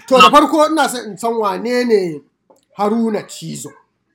To da farko ina son in san wane ne Haruna Cizo.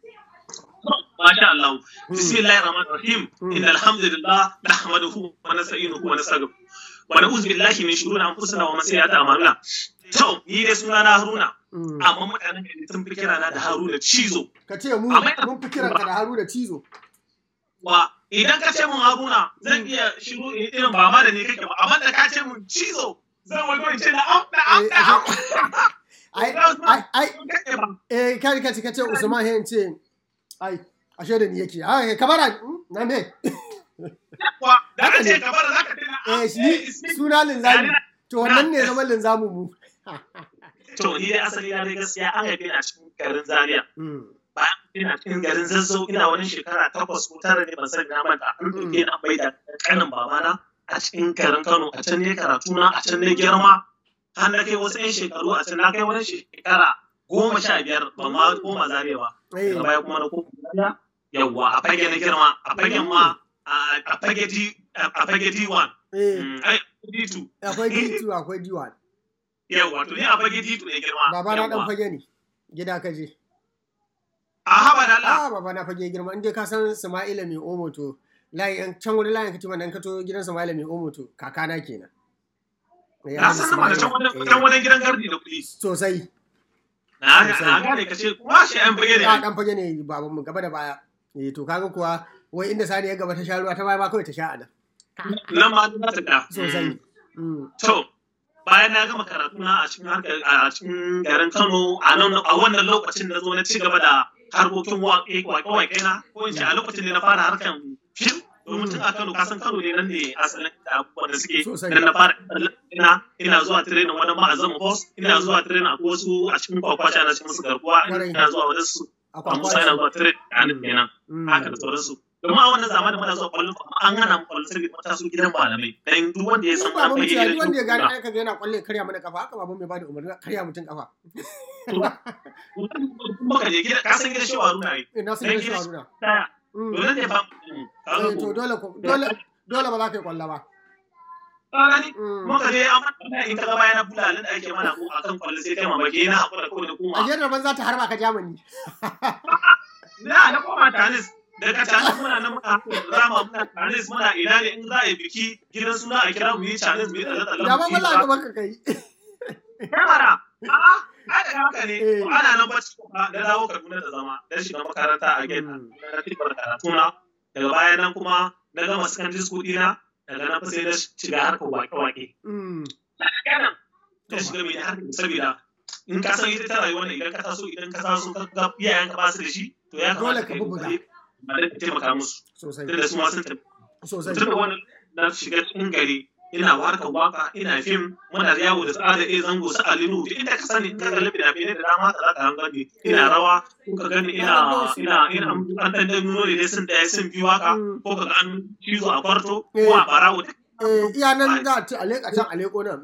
Masha Allah. Bismillahir Rahmanir Rahim. Innal hamdalillah nahmaduhu wa nasta'inuhu wa nastaghfiruh. Wa na'udzu billahi min shururi anfusina wa min sayyiati a'malina. To, ni dai suna na Haruna. Amma mutanen da sun fi kira na da Haruna Cizo. Ka ce mu mun fi kiranka da Haruna Cizo. Wa idan ka ce mun Haruna zan iya shiru irin ba ma da ni kake ba amma da ka ce mun Cizo zan wani in ce na am na am na am. Ai ai ai eh kai ka ce ka ce Usman he ce ai ashe da ni yake ai kabara na me Wa da ka ce kabara zaka tuna eh shi suna linzami to wannan ne zaman linzamu mu To ni dai asali na dai gaskiya an haife ni a cikin garin Zaria. Bayan ina cikin garin Zazzau ina wani shekara takwas ko tara ne ban sani na manta an ɗauke ni an bai da kanin babana a cikin garin Kano a can ne karatu na a can ne girma har na kai wasu 'yan shekaru a can na kai wani shekara goma sha biyar ban ma koma Zaria ba. Daga baya kuma na koma Zaria yawwa a fage na girma a fagen ma a fage D a fage D1. Ai D2. Akwai D2 akwai D1. Yawwa to ni a fage D2 ne girma. Baba na dan fage ne. Gida ka je. A haba da Allah. Ah baba na fage girma inda ka san Sama'ila mai omo to layin can wani layin kace wannan ka to gidan Sama'ila mai omo to kakana kenan. Na san sama da can wani gidan gardi da kuɗi. Sosai. Na gane ka ce kuma shi an fage ne. A dan fage ne baban mu gaba da baya. Eh to kaga kuwa wai inda sani ya gaba ta sha ruwa ta baya ma kawai ta sha a nan. Nan ma za ta ga. Sosai. To, bayan na gama karatu na a cikin a cikin garin Kano a nan a wannan lokacin na zo na ci gaba da harkokin waƙe-waƙe na ko in ce a lokacin ne na fara harkan fim domin tun a Kano kasan Kano ne nan ne asalin da abubuwan da suke nan na fara ina ina zuwa training wani ma'azin boss ina zuwa training a wasu a cikin kwakwacha na cikin musu garkuwa ina zuwa wajen su a musa ina zuwa training a nan kenan haka da sauransu domin a wannan zamanin muna zuwa kwallon an hana mu kwallon sai mata su gidan malamai dan duk wanda ya san ba mu ciya duk wanda ya gani aka ga yana kwalle karya mana kafa haka baban mai bada umarni karya mutum kafa muka je gida ka san gidan shi Haruna ne ina san gidan shi Haruna dole ne ba to dole dole dole ba za ka yi kwalla ba Gani, muka je an in ka gaba yana bulalin da ake mana ko akan kwallo sai kai mamaki yana hakura kawai da kuma. A jiyar ban za ta harba ka Germany. Na na koma Tanis daga Tanis muna nan muna rama muna Tanis muna ina ne in za a yi biki gidan suna a kira mu yi Tanis mu yi tsalle tsalle. Da ba bala ga baka kai. Kamara. A'a, ai da haka ne. Ana nan bacci da dawo Kaduna da zama dan shiga makaranta a gate na tibar karatu na. Daga baya nan kuma na gama secondary school dina daga nan sai na shiga harkar wake-wake. Kanan, ta shiga mai harkar saboda in ka san ita ta rayuwa ne idan ka taso idan ka taso ka ga iyayen ka ba su da shi to ya kamata ka yi kokari ba da taimaka musu. Sosai. Tunda su ma sun tafi. Sosai. Tunda wannan na shiga cikin gari ina harkar waka ina fim muna yawo da tsada iya zango su alinu duk inda ka sani in ka kalli fina-finai da dama ka za ka gani ina rawa ko ka gani ina ina ina an dan dan nuno ne sun daya sun biyu haka ko ka ga an cizo a kwarto ko a barawo eh iya nan za a aleka can aleko nan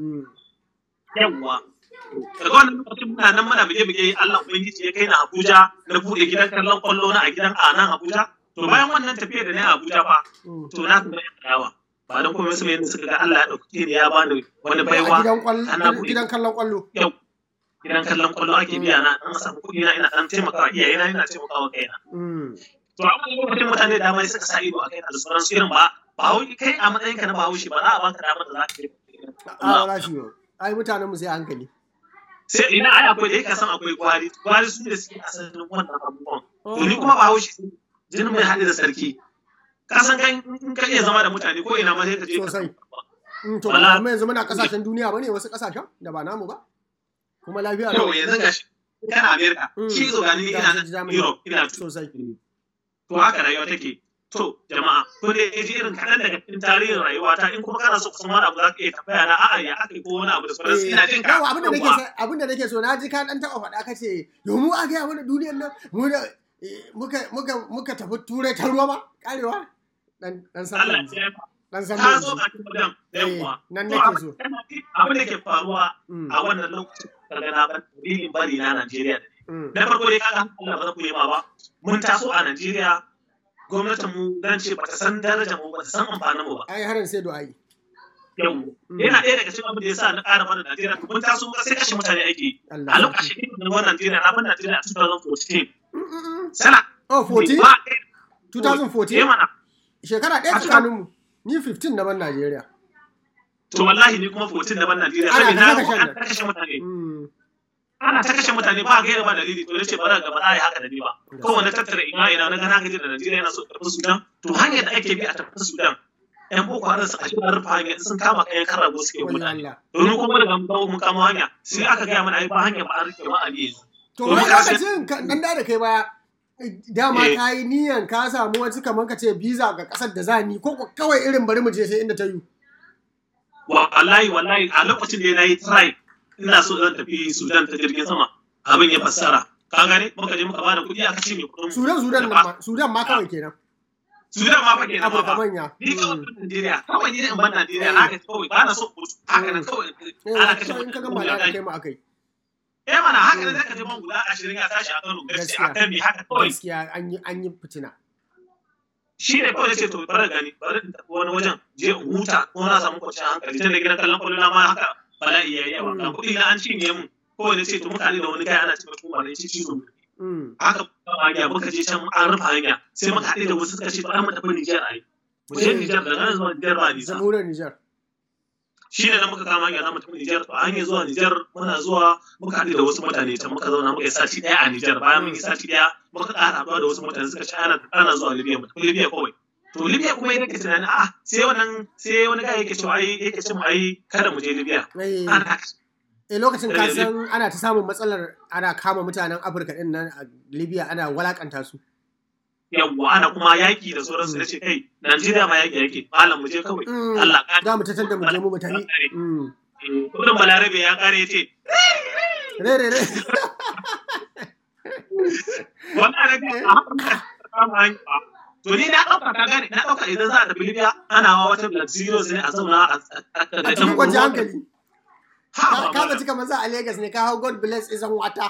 yawwa daga wannan lokacin muna nan muna bige-bige Allah ubangiji ya kai na Abuja na bude gidan kallon kwallo na a gidan a nan Abuja to bayan wannan tafiya da na Abuja fa to na kuma yawa ba don kuma su yadda suka ga Allah ya ɗauki ni ya bani wani baiwa gidan kallon kwallo yau gidan kallon kwallo ake biya na dan samu kuɗi na ina dan taimakawa iyaye na ina taimakawa kaina to a wannan lokacin mutane da dama suka sa ido a kai da sauran su irin ba ba wai kai a matsayin ka na bahaushe ba za a baka damar da za ka yi a ba shi ai mutanen mu sai hankali sai ina ai akwai da yake san akwai gwari gwari su ne suke asalin wannan abubuwan to ni kuma bahaushe jinin mai haɗe da sarki ka san kan in ka iya zama da mutane ko ina ma sai ka je sosai to ba mu yanzu muna kasashen duniya bane wasu kasashen da ba namu ba kuma lafiya to yanzu gashi kana America shi zo gani ina nan Europe ina sosai to haka rayuwa take to jama'a ko da yaji irin kaɗan daga cikin tarihin rayuwa ta in kuma kana so ku san wani abu za ka iya tambaya na a'a ya aka yi ko wani abu da sauransu ina jin ka yawa abin da nake abin da nake so na ji ka dan taɓa faɗa kace yo mu a ga mana duniyar nan mu da muka muka muka tafi turai ta ruwa ba karewa dan dan sallan dan sallan ka zo a cikin wajen da yawa nan nake so abin da ke faruwa a wannan lokacin kaga na ban dalilin bari na Najeriya da na farko dai kaga Allah ba za ku yi ma ba mun taso a Najeriya gwamnatin mu dan ce bata san darajar mu bata san amfanin mu ba ai harin sai du'ai yau yana ɗaya daga cikin abin da ya sa na ƙara mana Najeriya mun taso muka sai kashe mutane ake yi Allah a sarki. lokacin da na Najeriya na bar Najeriya a 2014 Mm, mm, mm. sana Oh, 14? ba 2014? eh mana Shekara ɗaya A tsakaninmu. Ni 15 na ban Najeriya. to wallahi ni kuma 14 da ban Najeriya Ana saboda na kashe ga nan. an kashe mutane Mm. ana ta kashe mutane ba gaira ba dalili to nace ba za ga ba za a yi haka da ni ba kowane tattara ina ina na gana gaji da Najeriya yana so karɓar Sudan to hanyar da ake bi a tafi Sudan yan boko haram su kashe rufe hanya sun kama kayan kan rago suke Wani mutane Allah. domin kuma daga mun kawo mun kama hanya sai aka gaya mana ai ba hanya ba an rike ma a biye To To, wani muka sai- lokacin ka- dan da da kai baya dama Eh. ka yi niyan ka samu wasu kamar ka ce visa ga kasar da za ni ko ko kawai irin bari mu je sai inda ta yi. wallahi wallahi a lokacin da na yi try ina so zan tafi Sudan ta jirgin sama abin ya fassara ka gane muka je muka bada kuɗi aka cinye kuɗin mu. Sudan Sudan nan ma Sudan ma kawai kenan. Sudan ma fa kenan Afirka ba manya. ni kawai Mm. ɗan Najeriya kawai ni in ban Najeriya na ga kawai ba na so mutu haka nan kawai Eh, ana kashe so in ka mutane gama da kai mu akai. eh mana haka nan zaka je man guda 20 ya tashi a Kano gaskiya Gaskiya. akan mi haka kawai Gaskiya an yi an yi fitina. shi ne kawai ce to bari gani bari in tafi wani wajen je in huta ko na samu kwanciyar hankali tun da gidan kallon kwallo na ma haka bala'i ya yi yawa ga kuɗi na an cinye mu kawai na ce to mutane da wani kai ana cewa kuma da ci cizo Mm. haka muka hanya muka je can an rufe hanya sai muka haɗe da wasu suka ce to ai mu tafi Nijar ai mu je Nijar daga nan zuwa Nijar ba nisa Jamhuriyar Nijar. shi ne na muka kama hanya za mu tafi Nijar to a hanyar zuwa Nijar muna zuwa muka haɗe da wasu mutane can muka zauna muka yi sati ɗaya a Nijar bayan mun yi sati ɗaya muka ƙara haɗuwa da wasu mutane suka ce ana ana zuwa Libya mu tafi Libya kawai to Libya kuma yake tunanin a sai wannan sai wani guy yake cewa ai yake ce mu ai kada mu je Libya Eh, ana eh, lokacin ka Eh, san ana ta samun matsalar ana kama mutanen Afirka din nan a Libya ana walakanta su. yawwa ana kuma yaƙi da sauransu na ce kai Najeriya ma yaƙi yake malam mu je kawai Mm. Allah ka Za mu tattar da mu je mu mu tafi. Mm. kudin balarabe ya kare ya ce Re re re. wannan ne a haka kama hanya ba. to ni na ɗauka ka gane na ɗauka idan za a tafi Libya ana wa wata luxurious ne a zauna a A cikin kwanciyar hankali. ha Ka ba ka ba zaci kamar za a Legas ne ka hau God bless isan wata.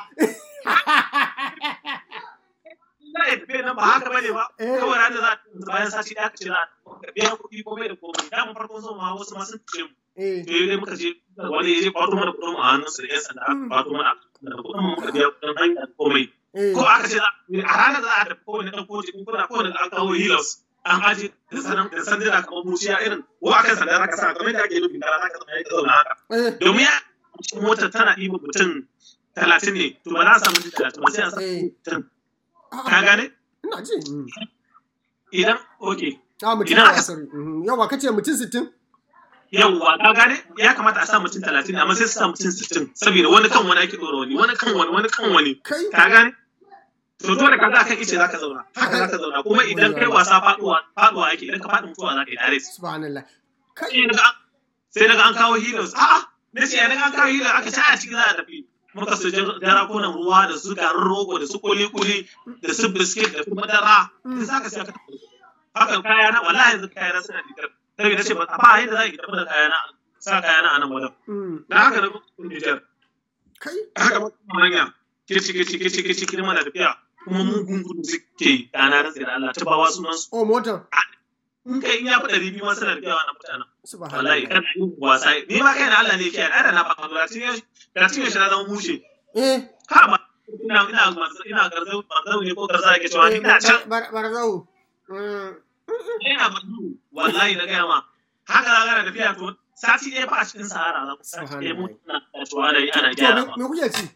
za a tafi nan ba haka bane ba Eh. kawai ranar za a bayan sati ɗaya ka ce za a biya kuɗi komai da komai da mun farkon zuwa ma wasu ma sun ce mu Eh. to dai muka je wani ya je kwato mana kuɗin mu a hannun su da yan sanda aka kwato mana da kuɗin mu muka biya kuɗin hanya da komai Eh. ko aka ce za- a ranar za a tafi kowane ɗan koji in kuna kowane an kawo hilos an aje da sanan da sanduna kamar muciya irin ko akan sandar haka sa kamar yadda ake nufin kara haka zama ya zauna haka Eh. domin ya cikin motar tana ɗiba mutum talatin ne to ba za a samu mutum talatin ba sai a samu Eh. mutum Ah, ka gane Ina ji. Mm. idan ok Ah, mutum Idan yawa aka- sorry. Mhm. Yawa kace mutum sittin? yawwa ka gane ya kamata a sa mutum talatin amma sai su sa mutum sittin saboda wani kan wani ake ɗora wani wani kan wani wani kan wani Kai. ka gane to dole ka za kan ice za ka zauna haka za ka zauna kuma idan kai wasa faduwa faduwa ake idan ka faɗi mutuwa za ka yi dare Subhanallah. Kai. sai daga an- sai daga an kawo healers a'a na ce daga an kawo healers aka ci a cikin za a tafi muka su jarakunan ruwa da su garin rogo da su kuli-kuli da su biskit da su madara da za ka sai ka tafi haka kayana wallahi yanzu kayana suna digar saboda na ce ba ba yadda za a yi tafi da kayana sa kayana a nan wajen Mm. da haka na kuma Nijar Kai. haka ba kuma hanya kici kici kici kici kirma da tafiya kuma mugun gudu suke yi kana rantsi da Allah ta bawa sunan su Oh, motar. in kai in ya fi ɗari biyu ma suna tafiya wannan mutanen wallahi Subhanallah. kana yin wasa ni ma kai na Allah ne kiyaye da na faɗa da tin yau da tin yau shi na zama mushe Eh. ha ma ina ina ina garzau garzau ne ko garza yake cewa ni ina can Bar- Barzau. Mm. ina bandu wallahi na gaya ma haka za ka tafiya to sati ɗaya fa a cikin sahara za ku sati ɗaya mutu na cewa ana yi ana To, gyara me- ba me kuke ci?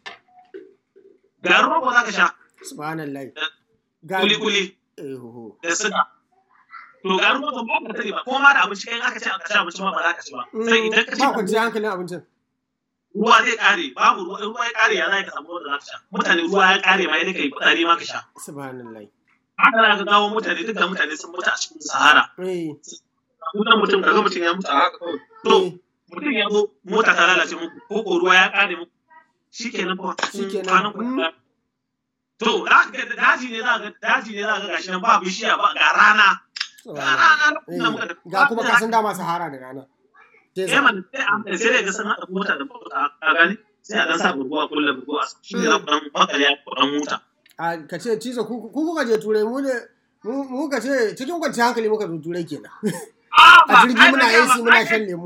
garin rogo za ka sha Subhanallah. kuli kuli Eh, ho, ho. da suga. To ga ruwan ba ka tare ba, ko ma da abinci kai aka ce aka ci abinci ma ba za ka ci ba. Sai idan ka ci Ba kwanciyar hankalin abincin. ruwa zai kare, babu ruwa, ruwa ya kare ya za ka samu ruwan da za ka sha. Mutane ruwa ya kare ma yadda kai fitsari ma ka sha. Subhanallah. Haka za ka gawo mutane duka mutane sun mutu a cikin Sahara. Eh. Mutan mutum kaga mutum ya mutu a haka kawai. To Eh. mutum ya zo mota ta lalace muku ko ko ruwa ya kare muku. Shikenan fa. Shikenan. kwanan ku ya- To za ka ga daji ne za ka ga daji ne za ka ga gashi nan ba bishiya ba ga rana. Ga rana lokacin da muka Eh, tafi. Ga kuma ka san dama Sahara da rana. Desert. eh man sai an sai dai ga sun haɗa mota da mota a gani sai a dan sa burguwa kullum burguwa shi ne za ku dan bakale ya ku dan mota A ka ce cizo ku ku kuka je turai mu ne mu mu ka ce cikin kwanciyar hankali muka zo turai kenan. a jirgi muna AC muna shan lemu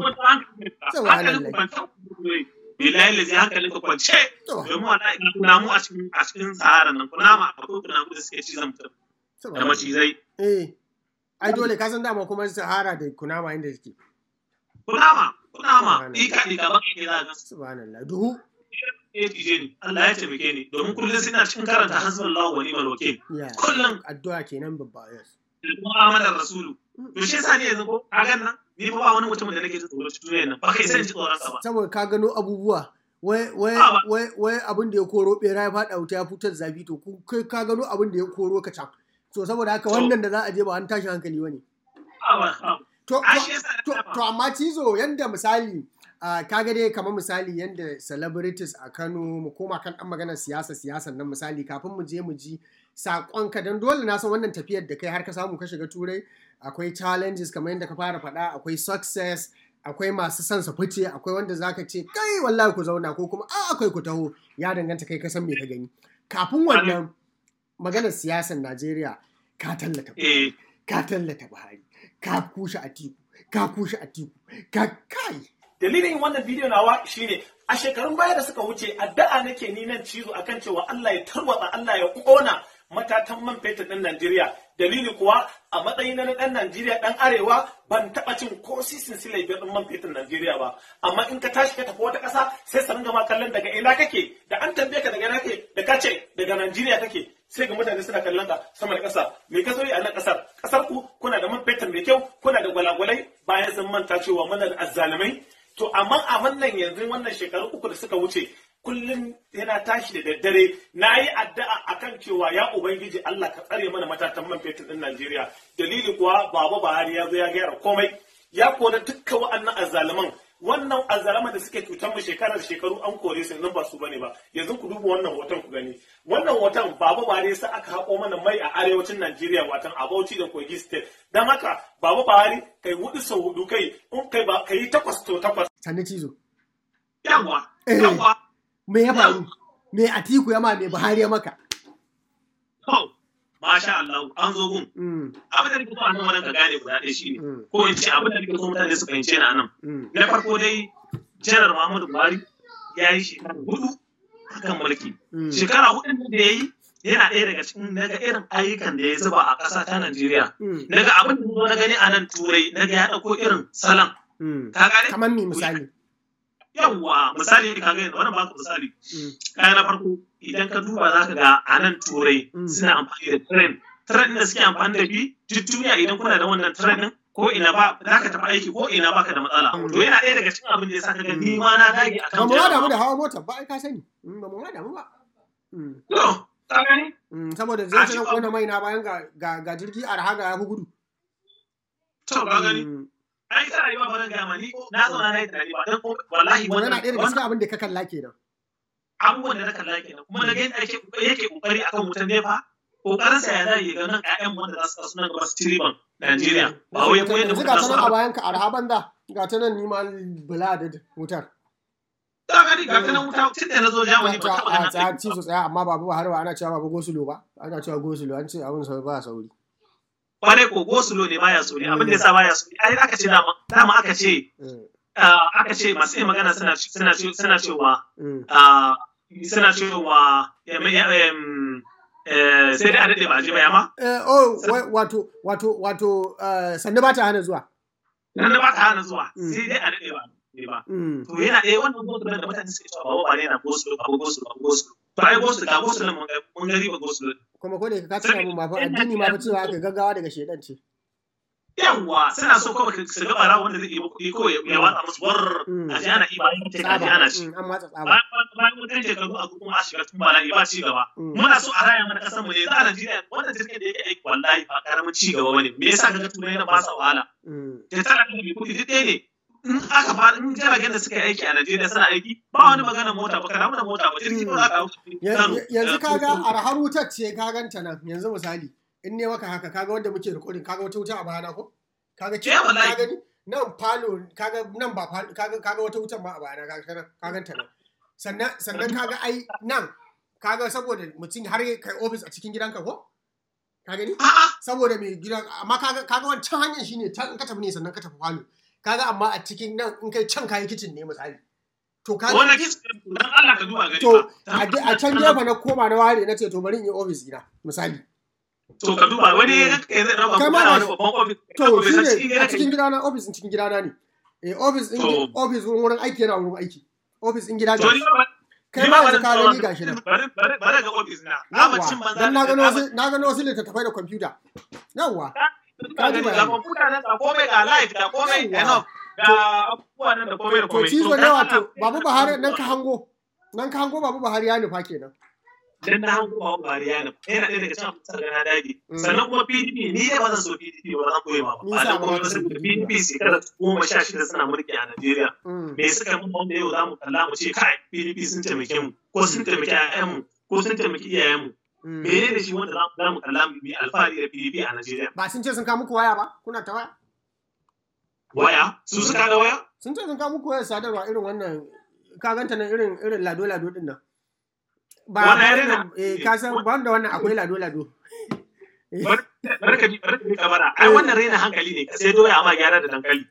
bilahi lazi hankalin ka kwance domin wala kuna mu a cikin a cikin sahara nan kuna ma akwai kuna mu da suke cizon mutum da macizai eh ai dole ka san dama kuma sahara da kunama inda suke kunama kunama ika ika ba ke za ga subhanallah duhu eh tije ni Allah ya taimake ni domin kullum suna cikin karanta hasbunallahu wa ni'mal wakil kullum addu'a kenan babba yes kuma amanar rasulu to shi yasa ne yanzu ko kagan nan ni fa ba wani mutum da nake jin tsoro cikin duniyar nan ba kai sai ji tsoron sa ba saboda ka gano abubuwa wai wai wai wai abin da ya koro bera ya fada wuta ya fitar zafi to kai ka gano abin da ya koro ka can to saboda haka wannan da za a je ba an tashi hankali bane to to amma cizo yanda misali kaga dai kamar misali yanda celebrities a Kano mu koma kan dan maganar siyasa siyasan nan misali kafin mu je mu ji saƙonka don dole na san wannan tafiyar da kai har ka samu ka shiga turai akwai challenges kamar yadda ka fara faɗa akwai success akwai masu son su fice akwai wanda zaka ce kai wallahi ku zauna ko kuma a akwai ku taho ya danganta kai ka san me ka gani kafin wannan maganar siyasar Najeriya ka tallata Buhari ka tallata Buhari ka kushe Atiku ka kushe Atiku ka kai dalilin wannan bidiyo nawa shine a shekarun baya da suka wuce addu'a nake ni nan cizo akan cewa Allah ya tarwatsa Allah ya kona matatan man fetur ɗin Najeriya. Dalili kuwa a matsayin na ɗan Najeriya ɗan arewa ban taɓa cin ko sisin silai biyar ɗin man fetur Najeriya ba. Amma in ka tashi ka tafi wata ƙasa sai su ringa ma kallon daga ina kake da an tambaye ka daga ina kake da ka ce daga Najeriya kake sai ga mutane suna kallon ka sama da ƙasa me ka zo yi a nan ƙasar ƙasar ku kuna da man fetur mai kyau kuna da gwalagwalai bayan sun manta cewa muna da azzalumai to amma a wannan yanzu wannan shekaru uku da suka wuce kullum yana tashi da daddare na yi addu'a akan cewa ya ubangiji Allah ka tsare mana matatan man fetur din Najeriya dalili kuwa baba Buhari ya zo ya gyara komai ya kora dukkan wa'annan azzaluman wannan azzalaman da suke cutar mu shekarar shekaru an kore su nan ba su bane ba yanzu ku duba wannan hoton ku gani wannan hoton baba Buhari sai aka haƙo mana mai a arewacin Najeriya watan a Bauchi da Kogi state dan haka baba Buhari kai hudu sau hudu kai in kai ba kai takwas to takwas sanne cizo yawa yawa me ya faru me atiku ya ma me buhari ya maka to masha Allah an zo gun abin da nake so a nan wannan ka gane guda ɗaya shine ko in ce abin da nake so mutane su fahimce ni a nan na farko dai janar Muhammadu Buhari ya yi shekara hudu akan mulki shekara hudun da ya yi yana ɗaya daga cikin naga irin ayyukan da ya zuba a ƙasa ta Najeriya naga abin da na gani a nan turai naga ya ɗauko irin salon ka gane kamar me misali yawwa misali ka ga wannan baka misali kaya na farko idan ka duba za ka ga a nan turai suna amfani da tren tren da suke amfani da bi duk duniya idan kuna da wannan tren din ko ina ba za ka tafi aiki ko ina baka da matsala to yana ɗaya daga cikin abin da ya sa ka ga ni ma na dage akan ba mu ma damu da hawa mota ba ai ka sani ba mu ma damu ba to ka gani saboda zai ce kona mai na bayan ga jirgi arha ga ya fi gudu to ka gani ai ta rayuwa ba zan gaya ma ni na zauna na yi tunani ba dan wallahi wannan yana ɗaya daga cikin abin da ka kalla kenan abubuwan da na kalla kenan kuma na ga yadda ake yake kokari akan wutan nefa kokarin sa ya zai ga nan ƴaƴan wanda za su taso nan gaba su ci riban Najeriya ba wai ko yadda muka taso a bayan ka arha banda ga ta nan nima bula da wutar ta gani ga ta nan wuta tun da na zo Germany ba taɓa ganin tsaya ci su tsaya amma babu har ba ana cewa babu gosulo ba ana cewa gosulo an ce abin sa ba sauri kwarai ko gosulo ne baya sauri abin da yasa baya sauri ai aka ce dama dama aka ce aka ce masu yin magana suna suna suna cewa suna cewa sai dai a daɗe ba a ji ba yama? oh wato wato wato sannu ba ta hana zuwa sannu ba ta hana zuwa sai dai a daɗe ba ba to yana ɗaya wannan gosulo da mutane suke cewa ba ba ne na gosulo ba gosulo ba gosulo to ai gosulo ga gosulo mun gari ba gosulo kuma ko da ka tuna mun ba fa addini ma fa cewa aka gaggawa daga shedan ce yawwa suna so kawai su ga bara wanda zai yi kuɗi ko ya watsa musu war a ji ana iba yin take a ji ana ci an watsa tsaba bayan wajen shekaru a kuma a shiga tun bala ba ci gaba muna so a raya mana kasar mu ne za a Najeriya wannan jirgin da yake aiki wallahi ba karamin ci gaba bane me yasa kaga turai na ba sa wahala da talaka mai kuɗi duk ɗaya ne in aka fara in jiragen da suka yi aiki a Najeriya suna aiki ba wani magana mota ba kana mana mota ba jirgi ba za ka hau yanzu kaga arhar wutar ce ka ganta nan yanzu misali in ne maka haka kaga wanda muke rikodin kaga wata wuta a bayana ko kaga ce ka gani nan falo kaga nan ba falo kaga kaga wata wutan ma a bayana kaga nan ka ganta nan sannan sannan kaga ai nan kaga saboda mutum har kai office a cikin gidanka ko ka gani A'a, saboda mai gidan amma kaga kaga wancan hanyar shine ta in ka tafi ne sannan ka tafi falo kaga amma a cikin nan in kai can kayi kicin ne misali to kaga wannan kis dan Allah ka duba gari to ba. a je- a can gefe na koma na ware na ce to bari in yi ofis gina misali To ka duba wani ya ga zai dauka Kai kuma ma na ga wani babban ofis. to bai san shi cikin ne gida a cikin kai. gidana ofis din cikin gidana ne eh ofis din To. ofis wurin wurin aiki yana wurin aiki ofis din gida To ni ne ba kai ni ma ba yanzu bari ka tsawon- gani gashi nan Bari bari bari ga ofis na. Na ba cin yawwa banza. dan na gano da- wasu na gano wasu littattafai da kwamfuta yawwa Ka ji ga kwamfuta nan ga komai ga live ga komai Yawwa. enough ga abubuwa nan da komai da to komai. cizo dan ne Allah, wato babu Buhari nan ka hango nan ka hango babu Buhari ya nufa kenan Dan na hango ba bari yana. Yana ɗaya daga cikin abin da na dage. Mm. Sannan kuma PDP ni dai ba zan so PDP ba zan koyi ma ba. Ni Ba sa dan ba kuma ka wasu son PDP shekara goma sha shida suna mulki a Najeriya. Mm. me suka mun wanda yau za mu kalla mu ce kai PDP sun taimake mu ko sun taimaki ƴaƴanmu ko sun taimaki iyayenmu Mm. menene shi wanda za mu- za mu kalla mu yi alfahari da PDP a Najeriya ba sun ce sun kawo muku waya ba kuna ta waya waya su suka ga waya sun ce sun kawo muku wayar sadarwa irin wannan ka ganta nan irin irin lado lado din nan ba Wannan ya ba rena- wannan, eh ka san ba da wannan akwai lado lado barka bi barka bi kabara ai wannan raina hankali ne ka sai doya amma gyara da dankali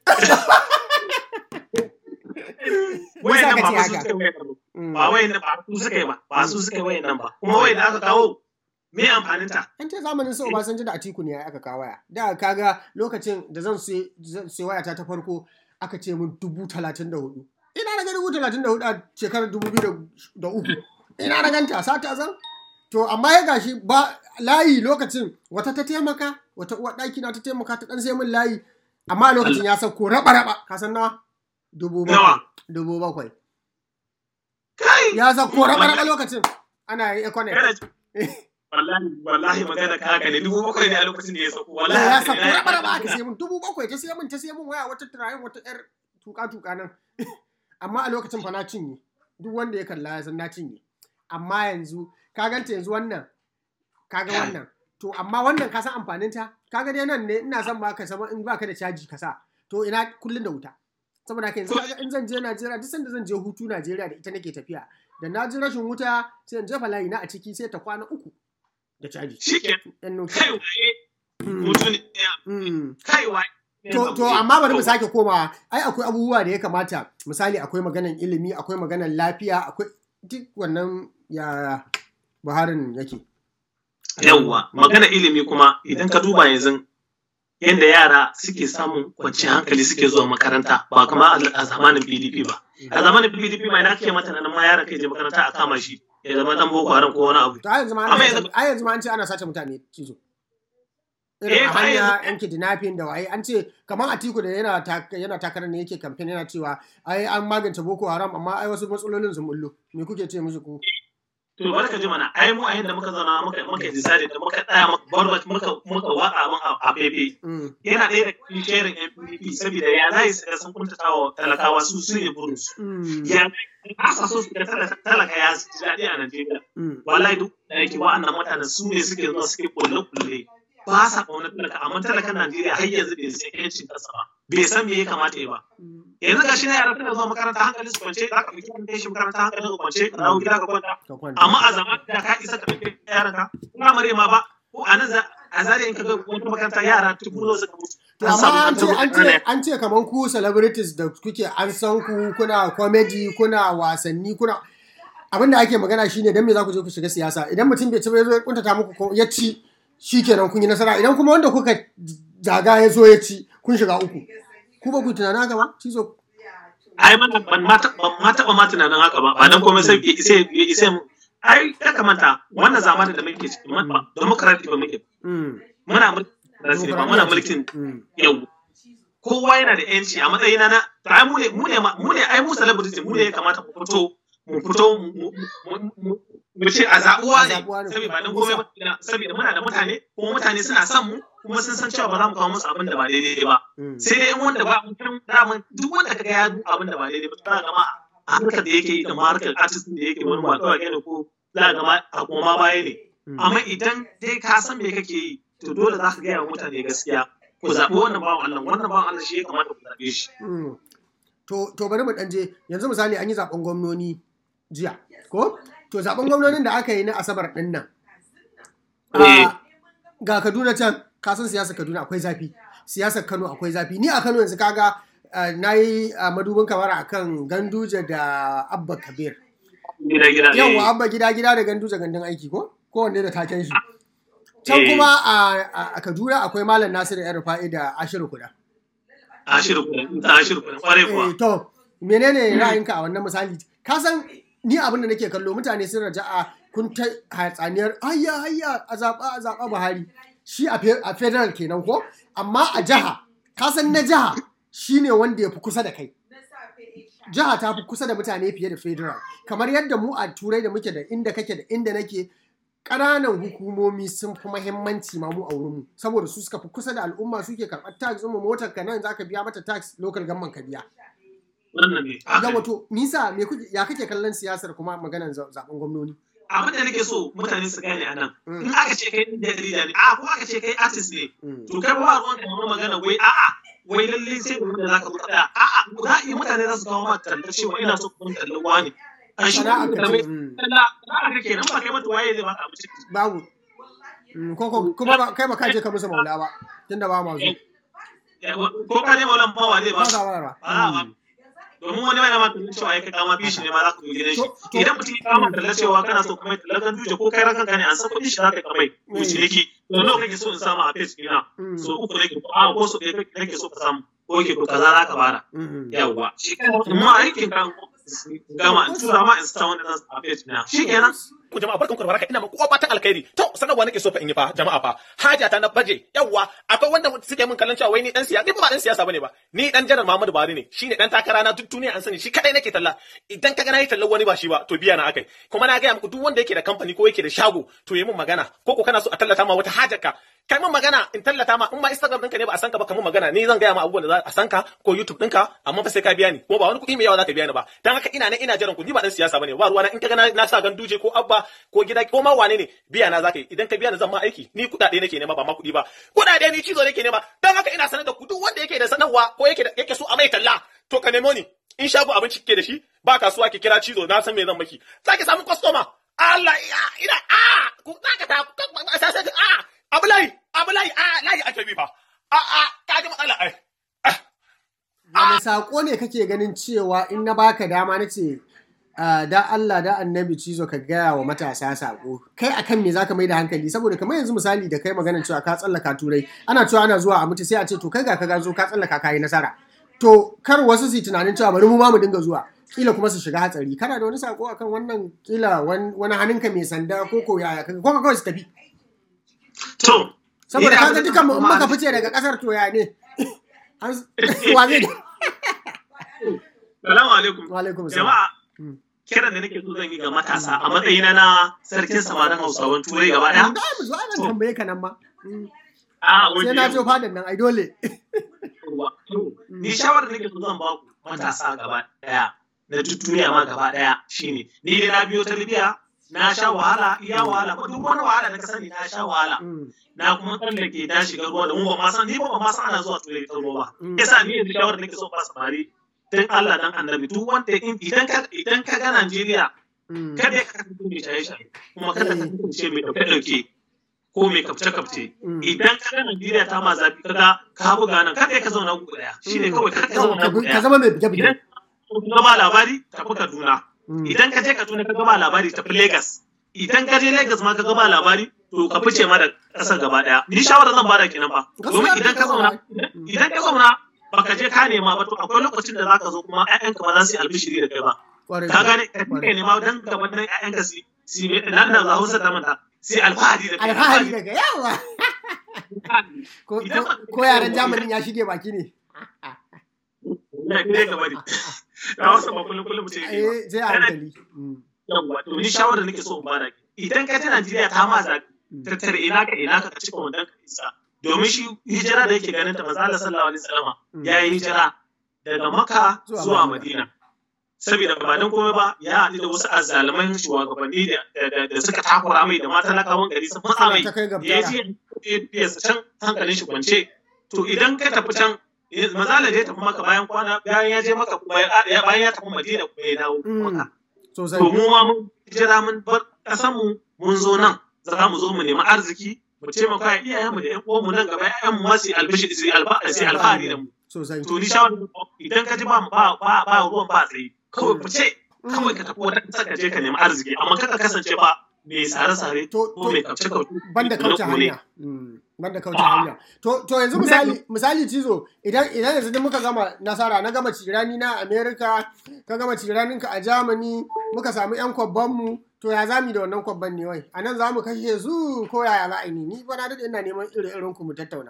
wayan nan ba fa su suka yi wayan nan ba Mm. ba wayan nan ba su suka yi ba ba su suka yi wayan nan ba kuma wayan da aka kawo me amfanin ta an ce zamanin su Obasanjo da Atiku ne aka kawo waya da kaga lokacin da zan sai zan sai wayata ta farko aka ce min dubu talatin da hudu ina na ga dubu talatin da hudu a shekarar dubu biyu da uku ina na ganta sata zan to amma ya gashi ba layi lokacin wata ta taimaka wata uwar ɗaki na ta taimaka ta ɗan sai min layi amma a lokacin ya sauko raba raba ka san nawa dubu bakwai nawa dubu bakwai kai ya sauko raba raba lokacin ana yi econet Kana ji- wallahi wallahi magana ka haka ne dubu bakwai ne a lokacin da ya sauko wallahi wallahi ya haka sako ne. raba raba aka sai mun dubu bakwai ta sai mun ta sai mun waya wata turayen wata yar tuka tuka nan amma a lokacin fa na cinye duk wanda ya kalla ya san na cinye amma yanzu ka ganta yanzu wannan ka ga wannan to amma wannan ka san amfanin ta ka ga dai nan ne ina son ma ka sama in baka da caji ka sa to ina kullun da wuta saboda haka yanzu kaga in zan je Najeriya duk sanda zan je hutu Najeriya da ita nake tafiya da na ji rashin wuta sai in jefa layi na a ciki sai ta kwana uku da caji shike yan nuki kai waye Mm, mutum ne mm. kai waye To, to amma bari mu sake komawa ai akwai abubuwa da ya kamata misali akwai maganan ilimi akwai maganan lafiya akwai duk wannan ya buharin yake yawwa magana ilimi kuma idan ka duba yanzu yadda yara suke samun kwanciyar hankali suke zuwa makaranta ba kama a zamanin PDP ba a zamanin PDP ma idan kake mata nan ma yaran kai je makaranta a kama shi ya zama dan boko haram ko wani abu to a yanzu ma Amma ana yanzu- a yanzu ma an ce ana sace mutane cizo Eh, irin a ba hanya yanzu- yan kidnapping da waye an ce kamar Atiku da yana tak- yana takarar ne yake kamfen yana cewa ai an magance Boko Haram amma ai wasu matsalolin sun bullo me kuke ce musu ku to bari ka ji mana ai mu a yanda muka zauna muka muka decide da muka tsaya muka barbat muka muka waka abin a- a fefe Mm, yana ɗaya da cikin shirin NPP saboda ya zai su ga sun kuntatawa talakawa su su ne burinsu mm, ya ba sa so su ga talaka talaka ya ji daɗi a Najeriya mm, wallahi duk da yake wa'annan mutanen su ne suke zuwa suke kulle kulle ba sa ƙaunar talaka amma talakan Najeriya har yanzu bai san yancin kansa ba bai san me ya kamata ya ba mm. yanzu ga shi na yara tana zuwa makaranta hankali su kwance za ka ɗauki kan kai shi makaranta hankali su kwance ka dawo gida ka kwanta ka kwanta amma a zaman da ka isa ka ɗauki yaran ka firamare ma ba ko a nan za- a zare in ka ga wata makaranta yara tubu nawa suka mutu To an samu amma an ce an an ce an ce kamar ku celebrities da kuke an san ku kuna comedy kuna wasanni kuna abin da ake magana shine dan me za ku je ku shiga siyasa idan mutum bai ci ba ya zo ya kuntata muku ko ya ci shikenan kun yi nasara idan kuma wanda kuka zaga ya zo ya ci kun shiga uku ku ba ku tunana haka ba cizo ai ban ban ma taɓa ban ma taɓa ma tunanin haka ba ba dan komai sai ya isa ya isa mu ai ya kamata wannan zamanin da muke ciki ma- ba democratic ba muke mm muna mulkin ba muna mulkin mm yau kowa yana da yanci a matsayina na to ai mu ne mu ne ma- mu ne ai mu celebrity mu ne ya kamata mu fito mu fito mu- mu- mu- mu- mu ce a zaɓuwa A ne zaɓuwa ne. saboda ba dan komai ba saboda muna da mutane kuma mutane suna son mu kuma sun san cewa ba za mu kawo musu abin da ba daidai ba mm sai dai in wanda ba mutum daman duk wanda kaga ya duk abin da ba daidai ba za ka gama a harkar da yake yi da ma harkar artist da yake wani ba kawai ne ko za ka gama a koma baya ne mm. amma idan dai ka san me kake yi to dole za ka gaya wa mutane gaskiya ku zaɓi wannan bawan Allah wannan bawan Allah shi ya kamata ku zaɓe shi Mm. To, to bari mu ɗan je yanzu misali an yi zaben gwamnoni jiya ko? To zaben gwamnonin da aka yi na Asabar ɗin nan. Eh. ah, ga Kaduna can ka san siyasar Kaduna akwai zafi siyasar Kano akwai zafi ni a Kano yanzu kaga na yi madubin kamar akan Ganduje da Abba Kabir gida gida yawa Abba gida gida da Ganduje gandun aiki ko kowanne da taken shi can kuma a Kaduna akwai Malam Nasiru Yar Rufa'i da Ashiru Kuda Ashiru Kuda Ashiru Kuda kwarai kuwa to menene ra'ayinka a wannan misali ka san ni abin da nake kallo mutane sun raja'a kun ta hatsaniyar hayya hayya a zaɓa a zaɓa Buhari shi a federal kenan ko amma a jiha ka san na jiha shine wanda ya fi kusa da kai jiha ta fi kusa da mutane fiye da federal kamar yadda mu a turai da muke da inda kake da inda nake ƙananan hukumomi sun fi mahimmanci ma mu a wurinmu saboda su suka fi kusa da al'umma suke karɓar tax mu motar ka nan zaka biya mata tax local government ka biya wannan ne ga wato nisa me kuke ya kake kallon siyasar kuma maganar zaben gwamnoni abin da nake so mutane su gane a nan in aka ce kai jarida ne a ko aka ce kai artist ne to kai ba ruwan ka wani magana wai a'a wai lalle sai da zaka faɗa a'a za a yi mutane za su kawo maka talla cewa ina so kuma talla wani an shi Sana'a kuma ka da mai ce, mm. talla za ka kenan ba kai mata waye zai baka abinci babu Mm, ko ko- kuma ba- kai ba ka je ka musu maula ba tunda ba ma zo ko ka ne maulan bawa zai ba ba ka ba ba ba ba domin wani wani ma tunan cewa ya kai kama bishi ne ma za ka zo gidan shi To- to- idan mutum ya kama talla cewa kana so kuma talla kan duje ko kai rakan ka ne an san kuɗin shi za ka kamai ko ciniki to nawa kake so in samu a face ina Mm. so uku nake ko a ko so ɗaya nake so ka samu ko yake to kaza za ka bada Mm. yawwa shi kenan amma aikin kan gama in tura ma in sa wanda za su a face ina shi kenan ku jama'a barkan ku da baraka ina muku kowa fatan alkhairi to sanarwa nake so fa in yi fa jama'a fa haja ta na baje yawa akwai wanda suke min kallon cewa wai ni dan siyasa ni ba dan siyasa bane ba ni dan janar Muhammadu Buhari ne shine dan takara na duk duniya an sani shi kadai nake talla idan kaga nayi tallan wani ba shi ba to biya na akai kuma na ga muku duk wanda yake da kamfani ko yake da shago to yi min magana ko ko kana so a tallata ma wata hajarka kai min magana in tallata ma in ma Instagram ɗinka ne ba a san ka ba kamun magana ni zan gaya ma abubuwan da za a san ka ko YouTube ɗinka amma fa sai ka biya ni ko ba wani kuɗi mai yawa za ka biya ni ba dan haka ina nan ina jiran ku ni ba dan siyasa bane ba ruwana in kaga na, na sa ganduje ko abba ko gida ko ma wane ne biya na zaka yi idan ka biya ni zan ma aiki ni kuɗaɗe nake nema ba ma kuɗi ba kuɗaɗe ni cizo nake nema dan haka ina sanar da ku duk wanda yake da sanarwa ko yake da yake so a mai talla to ka nemo ni in shago abinci kike da shi ba kasuwa ki kira cizo na san me zan maki zaki samu customer Allah ya ina a ku zaka ta sai a abu layi abu layi a layi ake bi fa a a ka ji matsala ai wani saƙo ne kake ganin cewa in na baka dama na ce ah, da Allah da annabi cizo ka gaya wa matasa saƙo kai akan me zaka mai da hankali saboda kamar yanzu misali da kai maganar cewa ka tsallaka turai ana cewa ana zuwa a mutu sai a ce to kai ga ka ga zo ka tsallaka kayi nasara to kar wasu su yi tunanin cewa bari mu ma mu dinga zuwa kila kuma su shiga hatsari kana da wani saƙo akan wannan kila wan- wani hannunka mai sanda ko ko yaya kaga ko ka kawai su tafi to saboda ni kaga abin da dukan mu in kuma- muka fice daga kasar to ya ne An- wa zai Salamu alaikum. wa alaikum salam Jama'a, Mm. kiran da nake so zan yi ga matasa a matsayina na sarkin samarin Hausawan Turai gaba ɗaya. Da mu zo ana tambaye ka nan ma. Mm. A Sai na jo fadan nan ai dole. Ni shawarar da nake so zan ba ku matasa gaba ɗaya na duk duniya ma gaba ɗaya shine ni dai na biyo ta Libya na sha wahala iya wahala ko duk wani wahala da ka sani na sha wahala Mm. na kuma tsallake na shiga ruwa da mu ba ma san ni ba ba ma san ana zuwa turai ta ruwa ba Mm. yasa ni yanzu shawarar da nake so ba samari dan Allah dan annabi duk wanda in- idan ka idan ka ga Najeriya Mm. kada ka kasance mai shaye-shaye kuma kada ka kasance mai ɗauke-ɗauke ko mai kafce-kafce Mm. idan ka ga Najeriya ta ma zafi kaga ka buga nan kada ka zauna gugu ɗaya shi ne Mm. kawai kada ka Yau, zauna ka gugu bi- Ka ɗaya zama mai bige-bige. idan ka ba labari tafi Kaduna Mm. idan ka je Kaduna ka ba labari tafi Lagos idan ka je Lagos ma ka ba labari to ka fice ma da ƙasar gaba ɗaya ni shawara zan bada kenan ba domin Gaskiya idan ka ne zauna kawai. idan ka zauna baka je ka nema ba to akwai lokacin da zaka zo kuma ƴaƴanka ba za su yi albishiri da kai ba Kwarai ka kuwa. gane ka dinga nema dan gaban nan ƴaƴanka su su nan da za Hausa ta manta sai alfahari da kai Alfahari daga yawa. Ko Idan ba- ko yaran Jamanin ya shige baki ne. ne ne gaba ne da Hausa ba kullum kullum ce Eh sai a hankali. Mm. yawa to ni shawara nake so in bada idan ka ji Najeriya ta ma zaɓi tattare ina ka ina ka ka cika wannan ka isa domin shi hijira da yake ganin ta manzo Allah sallallahu alaihi wasallama Mm. ya yi hijira daga Makka Zuwa zuwa Madina. Madina saboda ba dan komai ba ya haɗu da wasu azzaluman shugabanni da- da da suka takura mai da mata lakawan gari sun matsa mai Ta kai ga ya biyara. je ya can hankalin shi kwance to idan ka tafi can mazala da ya tafi maka bayan kwana bayan ya je maka kuma ya bayan ya tafi madina kuma ya dawo Mm. maka Sosai. to mu ma mun jira mun bar kasan mu mun zo nan za mu zo mu nemi arziki mu taimaka iyayenmu da ƴan uwanmu nan gaba ƴaƴan mu masu albishi su alfahari da mu sosai to ni shawara idan ka ji ba ba ba ba ruwan ba tsaye kawai ku ce kawai ka tafi wata ƙasa ka je ka nemi arziki amma kaka kasance ba mai sare-sare To- ko mai kauce kauce banda kauce hanya Mm, banda kauce hanya to to yanzu misali misali cizo idan idan yanzu duk muka gama nasara na gama cirani na America ka gama ciranin ka a Germany muka samu yan kwabban mu to ya zamu da wannan kwabban ne wai anan zamu kashe su ko yaya za a yi ni ni fa na dade ina neman iri irin ku mu tattauna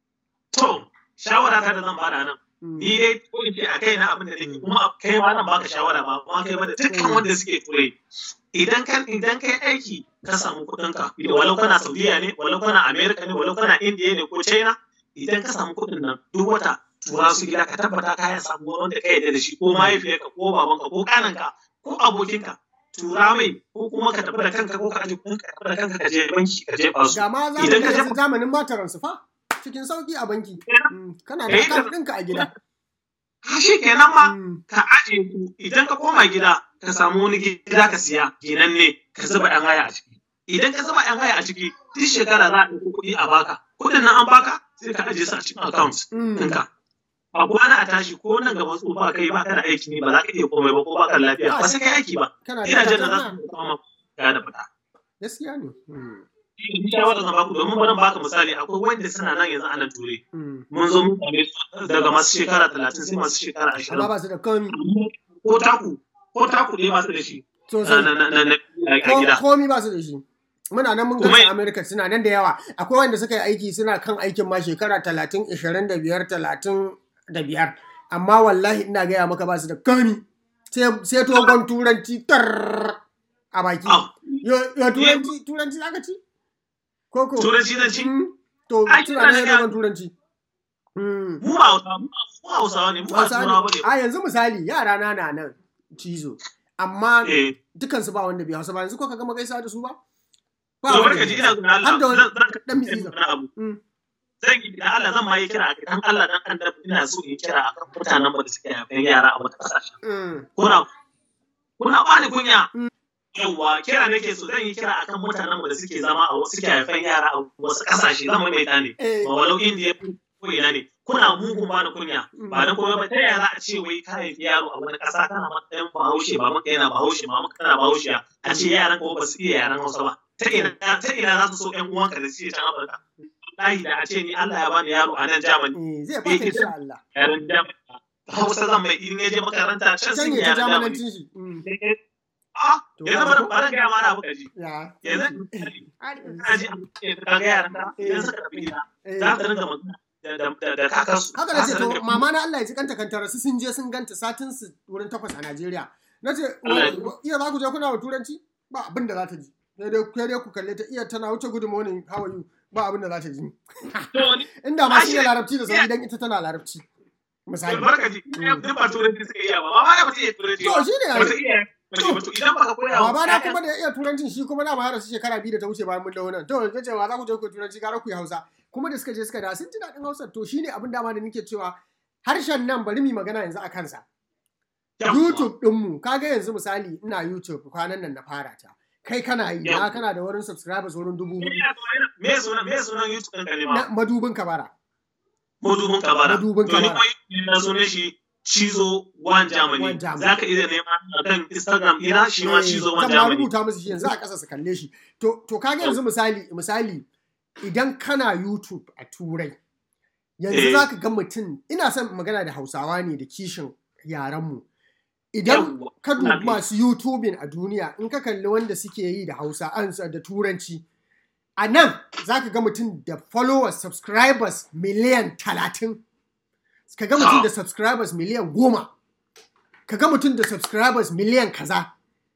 to shawara ta da zan bada nan Mm, ni dai ko in ce a kai na abin da nake kuma kai ma nan baka shawara ba kuma kai ba da dukkan wanda suke turai idan kan idan kai aiki ka samu kuɗin ka walau kana Saudiya ne walau kana America ne walau kana India ne ko China idan ka samu kuɗin nan duk wata tura su gida ka tabbata ka ya samu wanda ka yarda da shi ko mahaifiyarka ko babanka ko kananka ko abokinka tura mai ko kuma ka tafi da kanka ko ka aje kuɗin ka tafi da kanka ka je banki ka je ba su ga ma idan ka zamanin je yanzu zamanin mataran su fa cikin sauki a banki Mm, kana da Eh, account ɗinka a gida shi kenan ma Mm, ka aje ku idan ka koma gida ka samu wani gida ka siya ginan ne ka zuba ɗan haya a ciki idan ka zuba ɗan haya a ciki duk shekara za a ɗauko kuɗi a baka kuɗin nan an baka sai ka aje su a cikin account mm, ɗinka a kwana a tashi ko nan gaba tsufa kai ba ka da aiki ne ba za ka iya komai ba ko ba ka da lafiya ba sai kai aiki ba kana da gidajen da za account su kama ya da fita gaskiya ne Mm, Ni shawarar zan baku domin bari baka misali akwai wanda suna nan yanzu a nan ture mm. mun zo mun same su daga masu shekara talatin sai masu shekara amma ashirin ba su da komi ko taku ko taku ɗaya ba su da shi sosai na na na na a Ko- gida komi ba su da shi muna nan mun Kuma- gasa america suna nan da yawa akwai wanda suka yi aiki suna kan aikin ma shekara talatin ishirin da biyar talatin da biyar amma wallahi ina gaya maka ba su da komi sai sai togon turanci tar a baki Ah, yo yo turanci turanci zaka ci koko turanci zan ci Mm, to Ai, suna nan ina da ga- turanci Mm. mu ba hausa mu ba hausawa ne mu ba Hausa ne. turawa bane a yanzu misali yara na na nan cizo amma eh dukansu ba wanda bai hausa ba yanzu ko ka gama gaisa da su ba to wanda barka ji bai ina zuwa Allah Har da wani zan zan dan mitsitsi. wani abu Mm. zan yi da Allah zan ma yi kira dan Allah dan annabi ina so in kira akan mutanen mu da suke haifan yara a wata kasashe Mm. kuna kuna bani kunya Mm. yawwa kira nake so zan yi kira akan mutanen mu da suke zama a wasu suke haifan yara a wasu kasashe zan maimaita ne Eh, ba walau indiya ko ina ne kuna mugun bani kunya ba dan kuma ba ta yaya za a ce wai ka haifi yaro a wani ƙasa kana matsayin bahaushe ba maka yana bahaushe ba maka kana bahaushe a ce yaran ko ba su iya yaran hausa ba ta ina ta ina za su so ƴan uwanka da suke can afirka wallahi da a ce ni Allah ya bani yaro a nan Germany eh, zai baka insha Allah. yaran Germany hausa zan mai in ya je makaranta can Can sun ya yi ta yaran Germany jamanancin shi. Mm. ah To, yanzu ba- bari bari ga mana abu kaji Ya. yanzu kaji ka ga yaran ka idan suka tafi gida Eh, za ta ringa magana da da da da kakansu Haka na ce Za ta to ringa- mama na Allah ya ji kanta kantara su sun je sun ganta satin su wurin takwas a Najeriya. Na ce Allah ya wa- iya za ku je kuna wa turanci ba abin da za ta ji. Sai dai sai dai ku kalle ta iya tana wuce good morning how are you ba abin da za ta ji. To, ni- Inda ma shi Ashe- ne larabci da sauri dan ita tana larabci. Misali. barkaji duk ba turanci suka iya ba ba ma ba su iya turanci To ba shi ne ba su iya ba su ba to idan baka koya wa Baba na ƴaƴan- kuma da ya iya turancin shi kuma na ma su shekara biyu da ta wuce bayan mun dawo nan. To ya ce wa za ku je ku yi turanci gara ku yi Hausa. Kuma da suka je suka da sun ji daɗin Hausa to shine abin dama da nake cewa harshen nan bari mu yi magana yanzu a kansa. Yawwa. YouTube ɗinmu kaga yanzu misali ina YouTube kwanan nan na fara ta. Kai kana yi na Yawwa. kana da wurin subscribers wurin dubu hudu. me sunan me sunan YouTube ɗin ka ne Na ma madubin kabara. madubin kabara Madubin to ni kabara. kuma na sunan shi Cizo One Germany One Germany. zaka iya nema a kan Instagram ina shi ma Eh, Cizo One zan ma Germany rubuta musu shi yanzu a ƙasa su kalle shi. To to kaga yanzu misali misali idan kana YouTube a Turai yanzu Eh. za ka ga mutum ina son magana da Hausawa ne da kishin yarenmu. Idan Yawwa. ka dubi Ina bi. masu YouTubing a duniya in ka kalli wanda suke yi da Hausa an da Turanci a nan za ka ga mutum da followers subscribers miliyan talatin ka ga mutum da subscribers miliyan goma ka ga mutum da subscribers miliyan kaza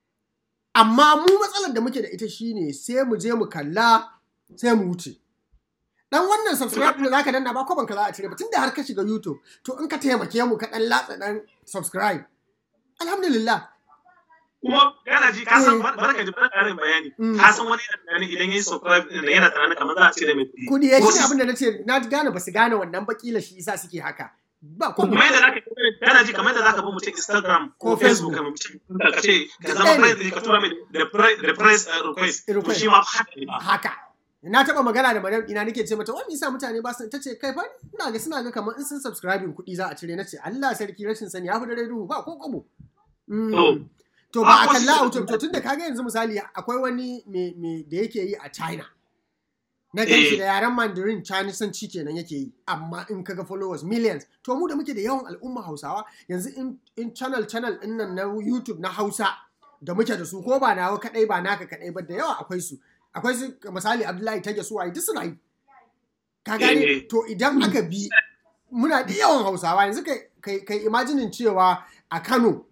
amma mu matsalar da muke da ita shine sai mu je mu kalla sai mu wuce dan wannan subscribe da zaka danna ba kwaban ka za a cire ba tunda har ka shiga YouTube to in ka taimake mu ka dan latsa dan subscribe alhamdulillah kuma kana ji ka san Eh. barka ji barka ƙarin bayani Mm. ka san wani yana tunanin idan yayi subscribe din yana tunanin kamar za a cire mai kuɗi kudi ya Ko shine su- abin da nace na gane ba su gane wannan bakila shi yasa suke haka ba kuma kuma yadda zaka kana ji kamar yadda zaka bi mutum Instagram Ko ko Facebook Facebook. ka mutum ka ce ka Duk zama ɗaya ne. friend ka tura mai da pri- da price uh, request to Request. shi ma haka ne ba haka na taba magana da madam ina nake ce mata wani isa mutane ba su tace kai fa ina ga suna ga kamar in sun subscribing kuɗi za a cire nace Allah sarki rashin sani ya fi dare duhu ba ko kobo to ba a kalla a to tunda kaga yanzu misali akwai wani me da yake yi a China na gan shi da yaren Mandarin Chinese kenan yake yi amma in kaga followers millions to mu da muke da yawan al'umma Hausawa yanzu in channel channel din nan na YouTube na Hausa da muke da su ko ba nawa kadai ba naka kadai ba da yawa akwai su akwai su misali Abdullahi Tage su waye duk suna yi ka gane to idan aka bi muna da yawan Hausawa yanzu kai kai imaginin cewa a Kano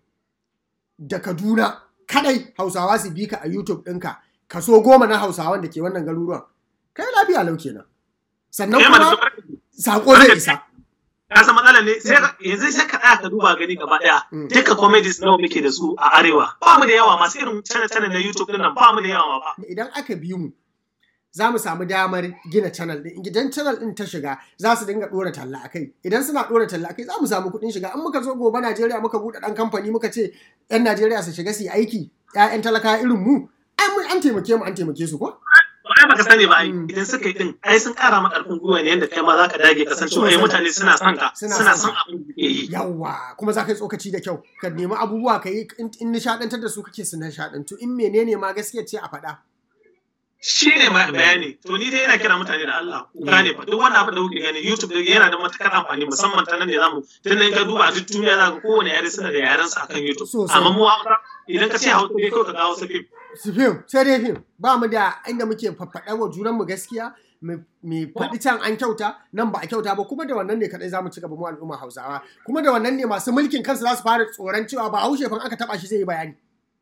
da Kaduna kadai Hausawa su bi ka a YouTube ɗinka kaso goma na Hausawan da ke wannan garuruwan kai lafiya lau kenan sannan kuma sako zai isa ka san matsala ne sai yanzu sai ka tsaya ka duba gani gaba daya duka comedies nawa muke da su a arewa ba mu da yawa masu irin channel channel na YouTube din nan ba mu da yawa ba idan aka bi mu za mu samu damar gina channel din idan channel din ta shiga za su dinga dora talla akai idan suna dora talla akai za mu samu kuɗin shiga in muka zo gobe Najeriya muka buɗe ɗan kamfani muka ce yan Najeriya su shiga su yi aiki ƴaƴan talaka irin mu ai mun an taimake mu an taimake su ko ai baka sani ba idan suka yi din ai sun kara maka karfin gwiwa ne yadda kai ma zaka dage kasancewa ai mutane suna son ka suna son abin da yi yawa kuma za ka yi tsokaci da kyau ka nemi abubuwa ka yi in nishadantar da su kake su nishadantu in menene ma gaskiya ce a faɗa shi ne bayani to ni dai ina kira mutane da Allah ku gane fa duk wani abu da kuke gani YouTube da yana da matukar amfani musamman ta nan ne zamu tun nan ka duba duk duniya za ka kowane yare suna da yaren sa akan YouTube amma mu idan ka ce Hausa dai kawai ka ga Hausa fim su fim sai dai fim ba mu da inda muke faffaɗa wa junan mu gaskiya mu faɗi can an kyauta nan ba a kyauta ba kuma da wannan ne kadai zamu ci gaba mu al'umma Hausawa kuma da wannan ne masu mulkin kansu za su fara tsoron cewa ba haushe fa aka taba shi zai yi bayani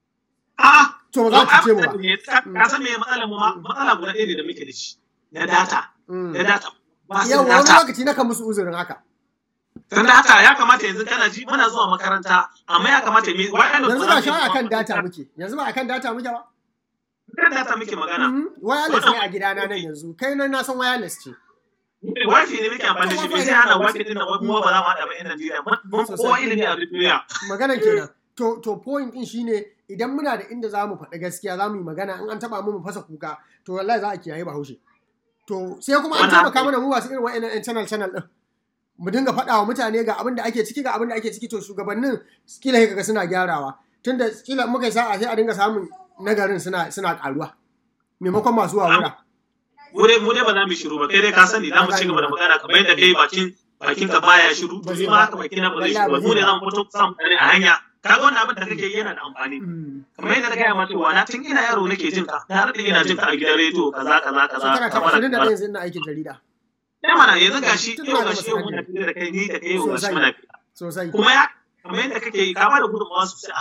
a'a to ba za ku ce mu ba ka san me matsalar mu ma matsala guda ɗaya da muke da shi na data na data ba su yawa wani data lokaci na kan musu uzurin haka dan data ya kamata yanzu kana ji muna zuwa makaranta amma ya kamata me wai yanzu ba shi akan data muke yanzu ba akan data muke ba kan data muke magana wireless ne a gidana nan yanzu kai nan na san wireless ce wifi ne muke amfani da shi bai sai ana wifi din nan wai kuma ba za mu haɗa ba yan Najeriya mun kowa ilimi a duniya maganan kenan to to point din shine idan muna da inda za mu faɗi gaskiya za mu yi magana in an taɓa mu mu fasa kuka to wallahi za a kiyaye bahaushe to sai kuma an taimaka mana mu masu irin wa'annan yan channel channel din mu dinga faɗa wa mutane ga abin da ake ciki ga abin da ake ciki to shugabannin kila kaga suna gyarawa tunda kila muka yi sa'a sai a dinga samun nagarin suna suna karuwa maimakon masu wawura mu dai mu dai ba za mu shiru ba kai dai ka sani za mu ci gaba da magana kamar yadda kai bakin bakin ka baya shiru to ma haka bakin na ba zai shiru ba mu ne za mu fito samu a hanya kaga wannan abin da kake yi yana da amfani kamar yadda na gaya ma cewa na tun ina yaro nake jin ka na rade ina jin ka a gidan rediyo kaza kaza kaza shekara ta ashirin da ɗaya yanzu ina aikin jarida ya mana yanzu gashi yau gashi yau muna fiye da kai ni da kai yau gashi muna fiye sosai kuma ya kamar yadda kake yi ka ba da gudunmawa sosai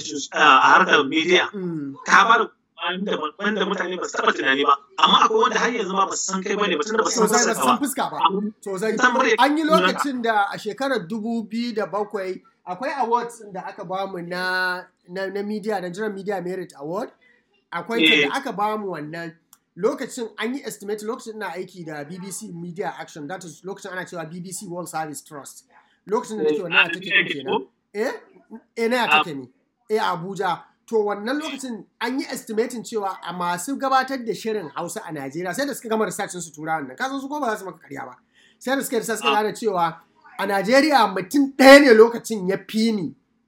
a harkar media ka ba da wanda mutane ba su taɓa tunani ba amma akwai wanda har yanzu ma ba su san kai bane ba tunda ba su san sosai ba fuskar su san ba fuska ba sosai an yi lokacin da a shekarar dubu biyu da bakwai akwai awards da aka bamu na na, na media Nigerian Media Merit Award akwai ta Eh. da aka bamu wannan lokacin an yi estimate lokacin na aiki da BBC Media Action that is lokacin ana cewa BBC World Service Trust lokacin da nake wannan a take din kenan eh eh na ya take ne eh a Abuja to wannan lokacin an yi estimating cewa a masu gabatar da shirin Hausa a Najeriya sai da suka gama research su tura wannan kasan su ko ba za su maka karya ba sai da suka research suka gane cewa a Najeriya mutum ɗaya ne lokacin ya fi ni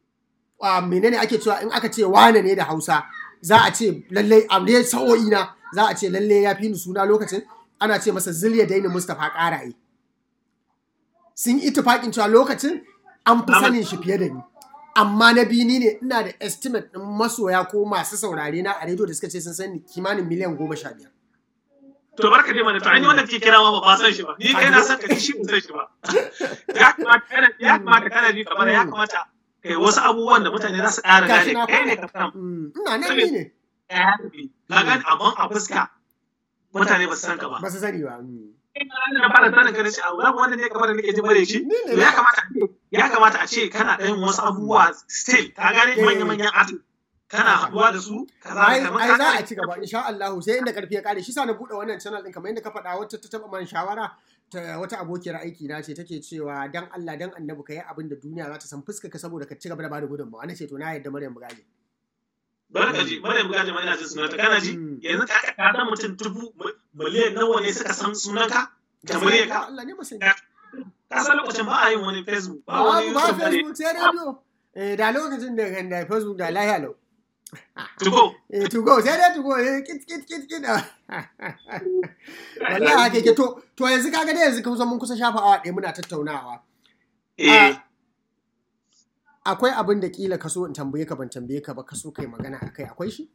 a menene ake cewa in aka ce wane ne da Hausa za a ce lallai a dai sa'o'i na za a ce lallai ya fi ni suna lokacin ana ce masa Zilya Daini Mustapha Ƙaraye sun yi itufaƙin cewa lokacin an fi sanin shi fiye da ni amma na biyu ni ne ina da estimate ɗin masoya ko masu saurare na a rediyo da suka ce sun sani kimanin miliyan goma sha biyar to barka dai mana to an yi wanda kike kira ma ba san shi ba ni kai na san ka shi ba san shi ba ya kamata kana ya kamata kana ji kamar ya kamata kai wasu abubuwan da mutane za su ƙara Gashi gane na kai ne faɗa. ka san Mm, ina nan ni ne ya tafi ka gane abun a fuska mutane ba su san ka ba ba su sani ba mm. na fara sanin ka ce abu wanda ne kamar da nake jin bare shi Ni ne to ya kamata ya kamata a ce kana ɗayan wasu abubuwa still ka gane Eh. manya-manyan artist kana haɗuwa da su kaza ai kamar ai ka za a gane ci gaba insha Allah sai inda karfi ya kare shi sa na bude wannan channel din kamar yadda ka faɗa wata ta taba man shawara ta wata abokiyar aiki na ce take cewa dan Allah dan Annabi ka yi abin da duniya za ta san fuska ka saboda ka ci gaba da bada gudunmawa na ce to na yadda Maryam Bugaje bari ka ji bari mu gaji ma ina jin sunanta kana ji Mm. yanzu ka ka san mutum dubu miliyan nawa ne suka san sunanka da muryarka Allah ne masani ka san lokacin ba a yin wani facebook ba ba wani ba youtube da ne facebook sai radio eh da lokacin da kan da facebook da lahiya lau to go eh to go sai dai to go eh kit kit kit kit wallahi haka yake to to yanzu kaga dai yanzu kusan mun kusa shafa awa ɗaya muna tattaunawa eh akwai abin da kila ka so in tambaye ka ban tambaye ka ba ka so kai magana akai akwai shi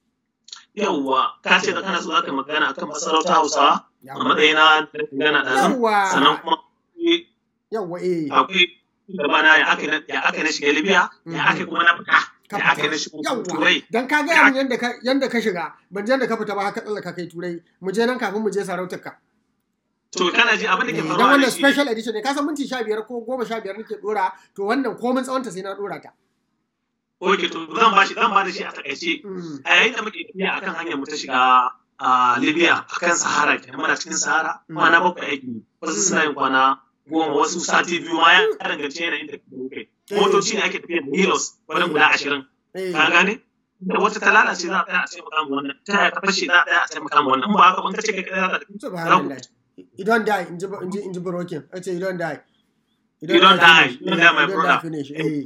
yawwa ka ce da kana so aka magana akan masarauta hausawa a matsayina da magana da nan yawwa sannan kuma akwai- yawwa eh akwai gabana ya aka na- ya aka na shiga libya ya aka kuma na fita ya aka na shiga yawwa turai dan ka ga min yanda ka yanda ka shiga ban je yanda ka fita ba haka tsallaka kai turai mu je nan kafin mu je sarautar ka to kana ji abin da ke dan faruwa da wannan shi special edition ne ka san minti 15 ko 15 nake dora to wannan komin tsawonta sai na dora ta oke to zan bashi zan ba da shi a takaice Mm. a yayin da muke tafiya akan hanyar mu ta shiga a Libya akan Sahara kenan muna cikin Sahara Mm. kwana bakwai aiki wasu suna yin kwana goma wasu sati biyu ma ya danganci yanayin da kuke motoci ne ake tafiya da Milos wani guda ashirin eh ka gane da wata ta lalace za a tsaya a taimaka ma wannan ta yaya ta fashe za a tsaya a taimaka ma wannan in ba haka ban kace kai kai za ka tafi subhanallah you don't die in ji in ji in ji broken I say you don't die You don't die. finish. You don't die, my You don't brother. finish eh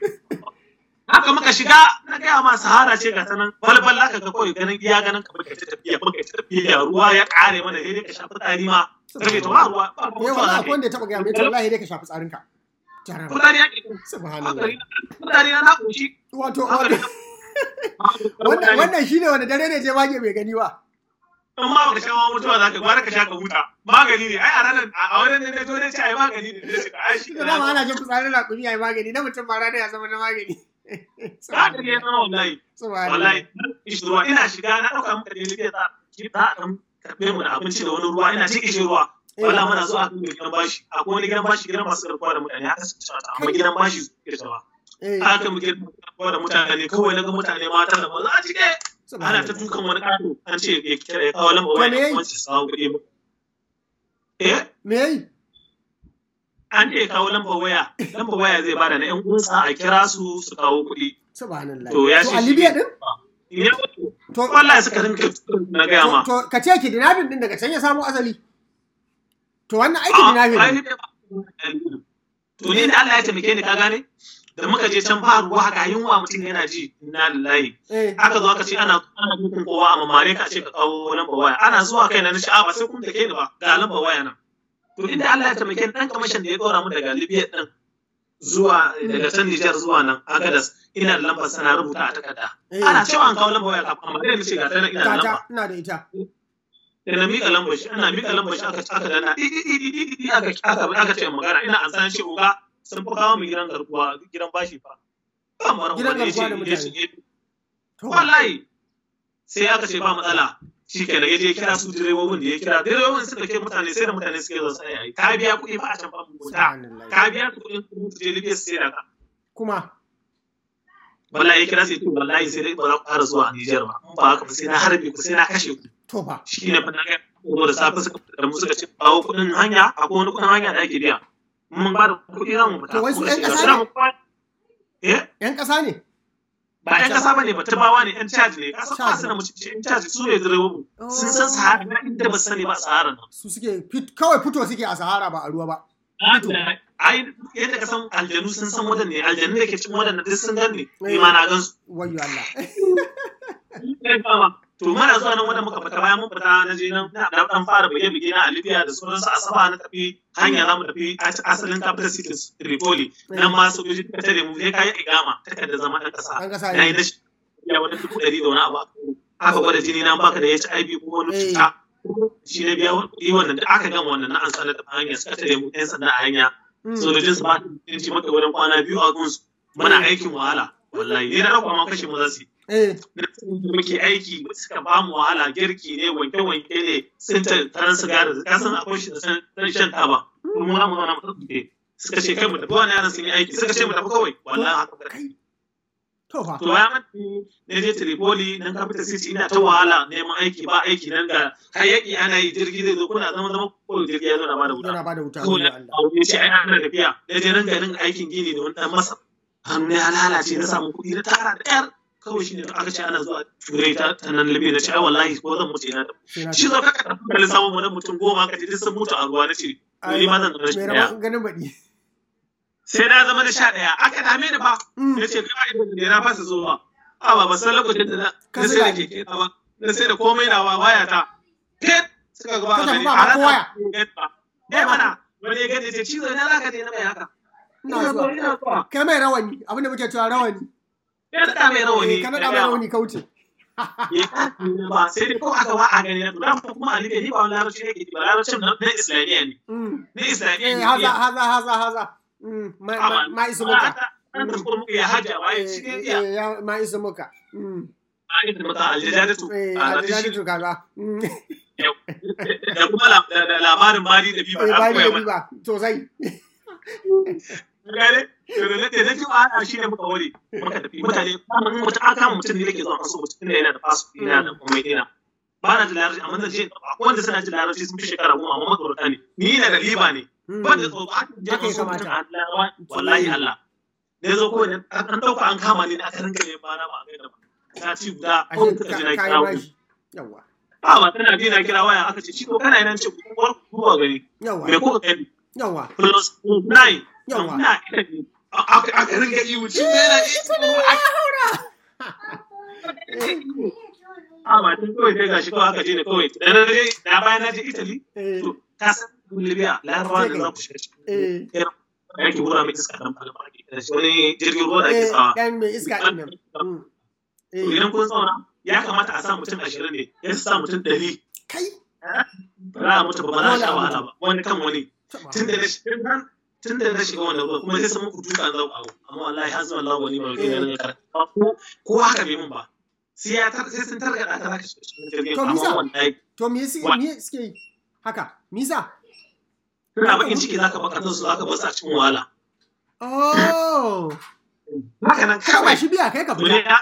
haka muka shiga na gaya ma Sahara ce ga ta nan balbal ka ga kawai ganin iya ganin ka muka ta tafiya muka ta tafiya ruwa ya kare mana sai dai ka shafi tsari ma kace to ba ruwa ba eh ruwa wallahi za akwai wanda ya taba ga mai wallahi dai ka shafi tsarinka jaraba mutane ya ke subhanallah mutane na na koshi wato haka wato ne wannan wannan shine wanda dare ne je mage bai gani ba in ma baka sha ma mutuwa za ka gwara ka sha ka huta magani ne ai a ranar a wurin ne na to ne ce ai magani ne ne ce ai shi da dama ana jin fitsarin raƙumi yayi magani na mutum ba rana ya zama na magani haka ne na wallahi subhanallah wallahi ishi ruwa ina shiga na dauka muka je libya za ki za a dan karbe mu da abinci da wani ruwa ina cikin shi ruwa wallahi muna zuwa kan gidan bashi akwai wani gidan bashi gidan masu garkuwa da mutane haka suka cewa amma gidan bashi suke cewa eh haka mu gidan garkuwa da mutane kawai naga mutane mata da maza a cike ana ta subhanallah dukan wani kato an ce ya kira ya kawo lamba To me waya yayi? kuma su samu kuɗi ba eh me yayi an ce ya kawo lamba waya lamba waya zai bada na yan uwansa a kira su su kawo kuɗi subhanallah To ya to ce a shi- libya din ne to wallahi suka rinka na gaya ma to ka ce kidnapping din daga can ya samo asali to wannan aiki kidnapping ne To ni da Allah ya taimake ni ka gane? Da muka je can ba ruwa ga yunwa mutum yana ji inna lillahi. eh Aka zo aka ce ana ana dukun kowa a mamare ka ce ka kawo lamba waya. Ana zuwa kai na nace a ba sai kun take ni ba ga lamba waya nan. To inda Allah ya taimake ni dan kamashin da ya dora mu daga Libya din zuwa daga can Nijar zuwa nan Agadas ina da lambar sana rubuta a takarda. eh Ana cewa an kawo lamba waya kafin amma dai nace ga ta nan ina da lamba. tata ina da ita da na miƙa lambar shi ana miƙa lambar shi aka aka dana di di di di di di aka aka aka ce magana ina an san shi uga sun fi kawo mu gidan garkuwa gidan bashi fa kamar Gidan wani garkuwa da yace yace mutane. to wallahi sai aka ce ba matsala shi ke da yaje ya kira su direbobin da ya kira direbobin suka ke mutane sai da mutane suke zo sai ai ka biya kuɗi ba a can ba mu guda subhanallah ka biya kuɗin kuɗin su je Libya su sai da ka kuma wallahi ya kira sai to wallahi sai dai ba za ku fara zuwa Niger ba in ba haka ba sai na harbe ku sai na kashe ku to fa shi ne fana ga ko da safe suka fita da mu suka ce kawo kuɗin hanya akwai wani kuɗin hanya da ake biya mun ba da kuɗi za mu fita To wai su Muka ƴan ce, ƙasa "Za ne?" mu kwa- eh yan ƙasa ne ba ƴan ƙasa bane ba tabawa ne ƴan caji ne ƙasa ba su da mutunci ƴan caji su ne direbobi sun san sahara na inda ba su sani ba sahara nan su suke fit- kawai fito suke a sahara ba a ruwa ba ai yadda ka san aljanu sun san wadan ne aljanu da ke cikin wadan duk sun gan ne ni ma na gan su wayo Allah to mana zuwa nan wanda muka fita bayan mun fita na je nan na dan fara buge buge na a Libya da sauransu a saba na tafi hanya za mu tafi asalin capital city Tripoli nan ma sojoji ta tare mu sai kai igama takarda zama dan kasa an kasa na yi ne na shi ya wani dubu ɗari da wani abu aka gwada jini na baka da HIV ko wani Eh. cuta shi ne biya kuɗi wannan da aka gama wannan na an sanar da hanya suka tare mu yan sanda a hanya Mm. sojojin su ba su maka wurin kwana biyu a gunsu muna aikin wahala wallahi ni na ɗauka ma kashe mu za su yi eh da muke aiki suka ba mu wahala girki ne wanke-wanke ne sun ta taron sigari ka san akwai shi da san san shan taba kuma mu mu zauna mu tafi suka ce kai mu tafi wani yaran sun yi aiki suka ce mu tafi kawai wallahi haka ba kai to fa to ya mati ne je Tripoli nan capital city ina ta wahala neman aiki ba aiki nan ga hayaki ana yi jirgi zai zo kuna zama zama ko jirgi ya zo na bada wuta yana ba da wuta ko wayo da Allah ya ce ai ana tafiya da je nan garin aikin gini da wani dan masa hannu ya lalace na samu kuɗi na tara da yar kawai shi ne aka ce ana zuwa turai ta ta nan libya na ce ai wallahi ko zan mutu ina da shi zo ka karɓi da lissafin wani mutum goma ka ji sun mutu a ruwa na ce ni ma zan zama shi ɗaya ganin baɗi sai na zama na sha ɗaya aka dame ni ba ya ce kai ba idan na fasa zuwa a ba ba san lokacin da na sai da keke na ba na sai da komai na waya ta fit suka gaba a gani a rasa ne mana wani ya gani ce cizo ina za ka je na mai haka ina zuwa kai mai rawani abinda muke cewa rawani ya naɗa mai rawani ka naɗa mai rawani kauce ba sai dai ko aka ba a gani na dan kuma a libya ni ba wani larabci ne ke ba larabcin na islamiyya ne na islamiyya ne haza haza haza haza ma isa muka ya haja wa shi ne ya ma isa muka ma isa muka aljadatu aljadatu kaza da kuma labarin bari da biba da bari da biba sosai gane da na ji wa shi ne muka ware muka tafi mutane mutum an kama mutum ne da ke zuwa kaso mutum ne yana da fasu yana da komai dina ba na da larabci amma zan je wanda suna ji larabci sun fi shekara goma amma makarata ne ni na da liba ne ban da tsoro aka je kan so mutum a wallahi Allah ne zo ko ne an dauka an kama ni aka rinka ne ba na ba ga da ba ta ci guda ko ka ji na kira ku yawa ba ba tana bi na kira waya aka ce shi ko kana nan ce ku zuwa gari yawa me ko ka kai yawa plus nine yawa na aka ringa iwu shi ne na a ba tun kawai kai gashi kawai aka je ne kawai da na je na bayan na je Italy to ka san Libya larabawa da za ku shiga cikin yake wura mai iska dan falma da shi wani jirgin ruwa da ake sawa dan mai iska din nan idan kun zauna ya kamata a sa mutum ashirin ne ya sa mutum ɗari kai ba za a mutu ba ba za a sha wahala ba wani kan wani tun da na shiga tun da na shiga wannan ruwa kuma sai sun muku duka an zauka amma wallahi har zuwa Allah wani mai gina na karatu ko haka bai mun ba sai ya tar sai sun targada ta zaka shiga cikin jirgin amma wallahi to me suke me suke yi haka misa suna bakin ciki zaka baka su zaka bar su a cikin wahala oh haka nan ka ba shi biya kai ka fita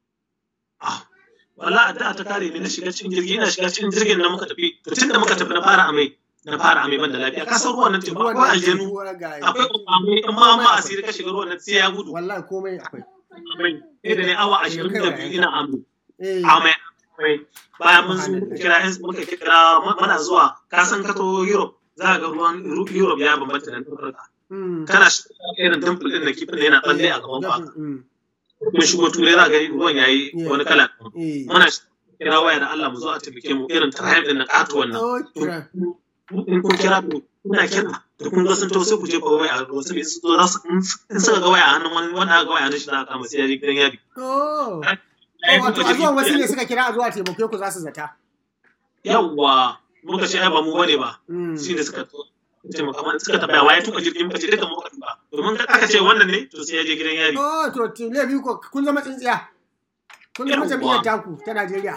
wallahi da ta kare ni na shiga cikin jirgi ina shiga cikin jirgin nan muka tafi to tunda muka tafi na fara amai na fara amai ban da lafiya ka san ruwan nan teku akwai aljanu akwai kwamfani in ma ma asiri ka shiga ruwan nan sai ya gudu wallahi komai akwai amai sai da ne awa ashirin da biyu ina amai amai amai bayan mun zo kira yan muka kira mana zuwa ka san ka to Europe za ga ruwan Europe ya bambanta da Afirka kana irin dimple din da kifin yana tsalle a gaban ka mun shigo turai za ga ruwan yayi wani kala muna kira waya da Allah mu zo a taimake mu irin tribe din na katuwan nan in kun kira ku kuna kira da kun ga sun to sai ku je ku waya a ruwa sai su zo su in suka ga waya a hannun wani wanda ga waya a hannun shi za a kama sai ya je gidan yari oh wato a zuwan wasu ne suka kira a zuwa taimake ku za su zata yawwa muka ce ai ba mu bane ba shi ne suka taimaka mana suka tabbaya waye tuka jirgin muka ce duka muka tuka domin aka ce wannan ne to sai ya je gidan yari oh to tile biyu ko kun zama tsintsiya kun zama jam'iyyar taku ta Najeriya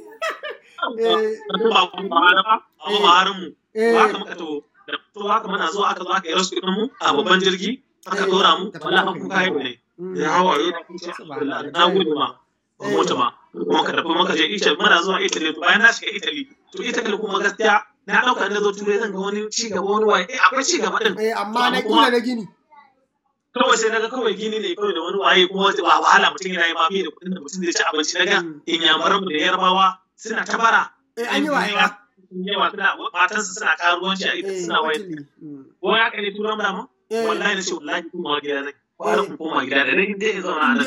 ba ku ba ba amma ba harin mu haka muka to da to haka muna zuwa aka zo aka yi rasu mu a babban jirgi aka dora mu wallahi kun kai ne ya hawa yau na gudu ma ba mota ma kuma ka tafi maka je Italy muna zuwa Italy to bayan na shiga Italy to Italy kuma gaskiya na dauka na zo turai zan ga wani ci gaba wani waye eh akwai ci gaba din eh amma na kila na gini kawai sai naga kawai gini ne kawai da wani waye kuma wa wahala mutum yana yi ma bai da kuɗin da mutum zai ci abinci naga inyamuran mu da yarbawa suna ta bara eh an yi wa yawa suna matansu suna karuwanci a ita suna waye ko ya kai turan da mu wallahi na ce wallahi kuma gida zai kwara ku koma gida da dai dai zauna a nan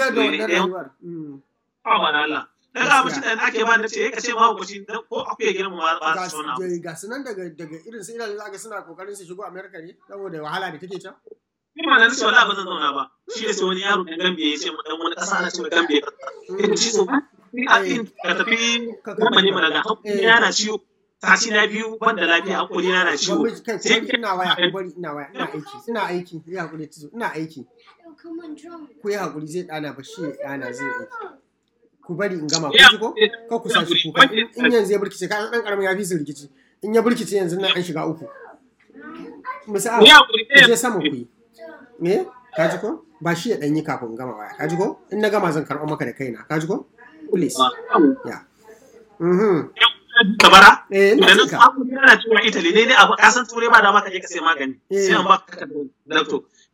ba na Allah na ga mutum da ake ba na ce ka ce ma hukunci ko akuya gidan mu ba su sona ga su nan daga daga irin su irin zaka suna kokarin su shigo America ne saboda wahala da take can ni ma nan ce wallahi ba zan zauna ba shi ne sai wani yaro da Gambia ya ce mu dan wani kasa na ce mu Gambia ka shi so ka tafi kuma ne mana ga yana ciwo sati na biyu banda lafiya hakuri na na ciwo sai ina waya ku bari ina waya ina aiki ina aiki ina hakuri ina aiki ku yi hakuri zai dana ba shi dana zai aiki ku bari in gama ku ko ko ku sashi kuka in yanzu ya burkice ka dan karamin ya fi su rikici in ya burkice yanzu nan an shiga uku misali je sama ku yi me ka ji ko ba shi ya dan yi kafin gama waya ka ji ko in na gama zan karɓo maka da kaina ka ji ko please ya mhm kabara eh da na samu yana cewa Italy ne ne abu kasan turai ba da maka je ka sai magani sai an baka doctor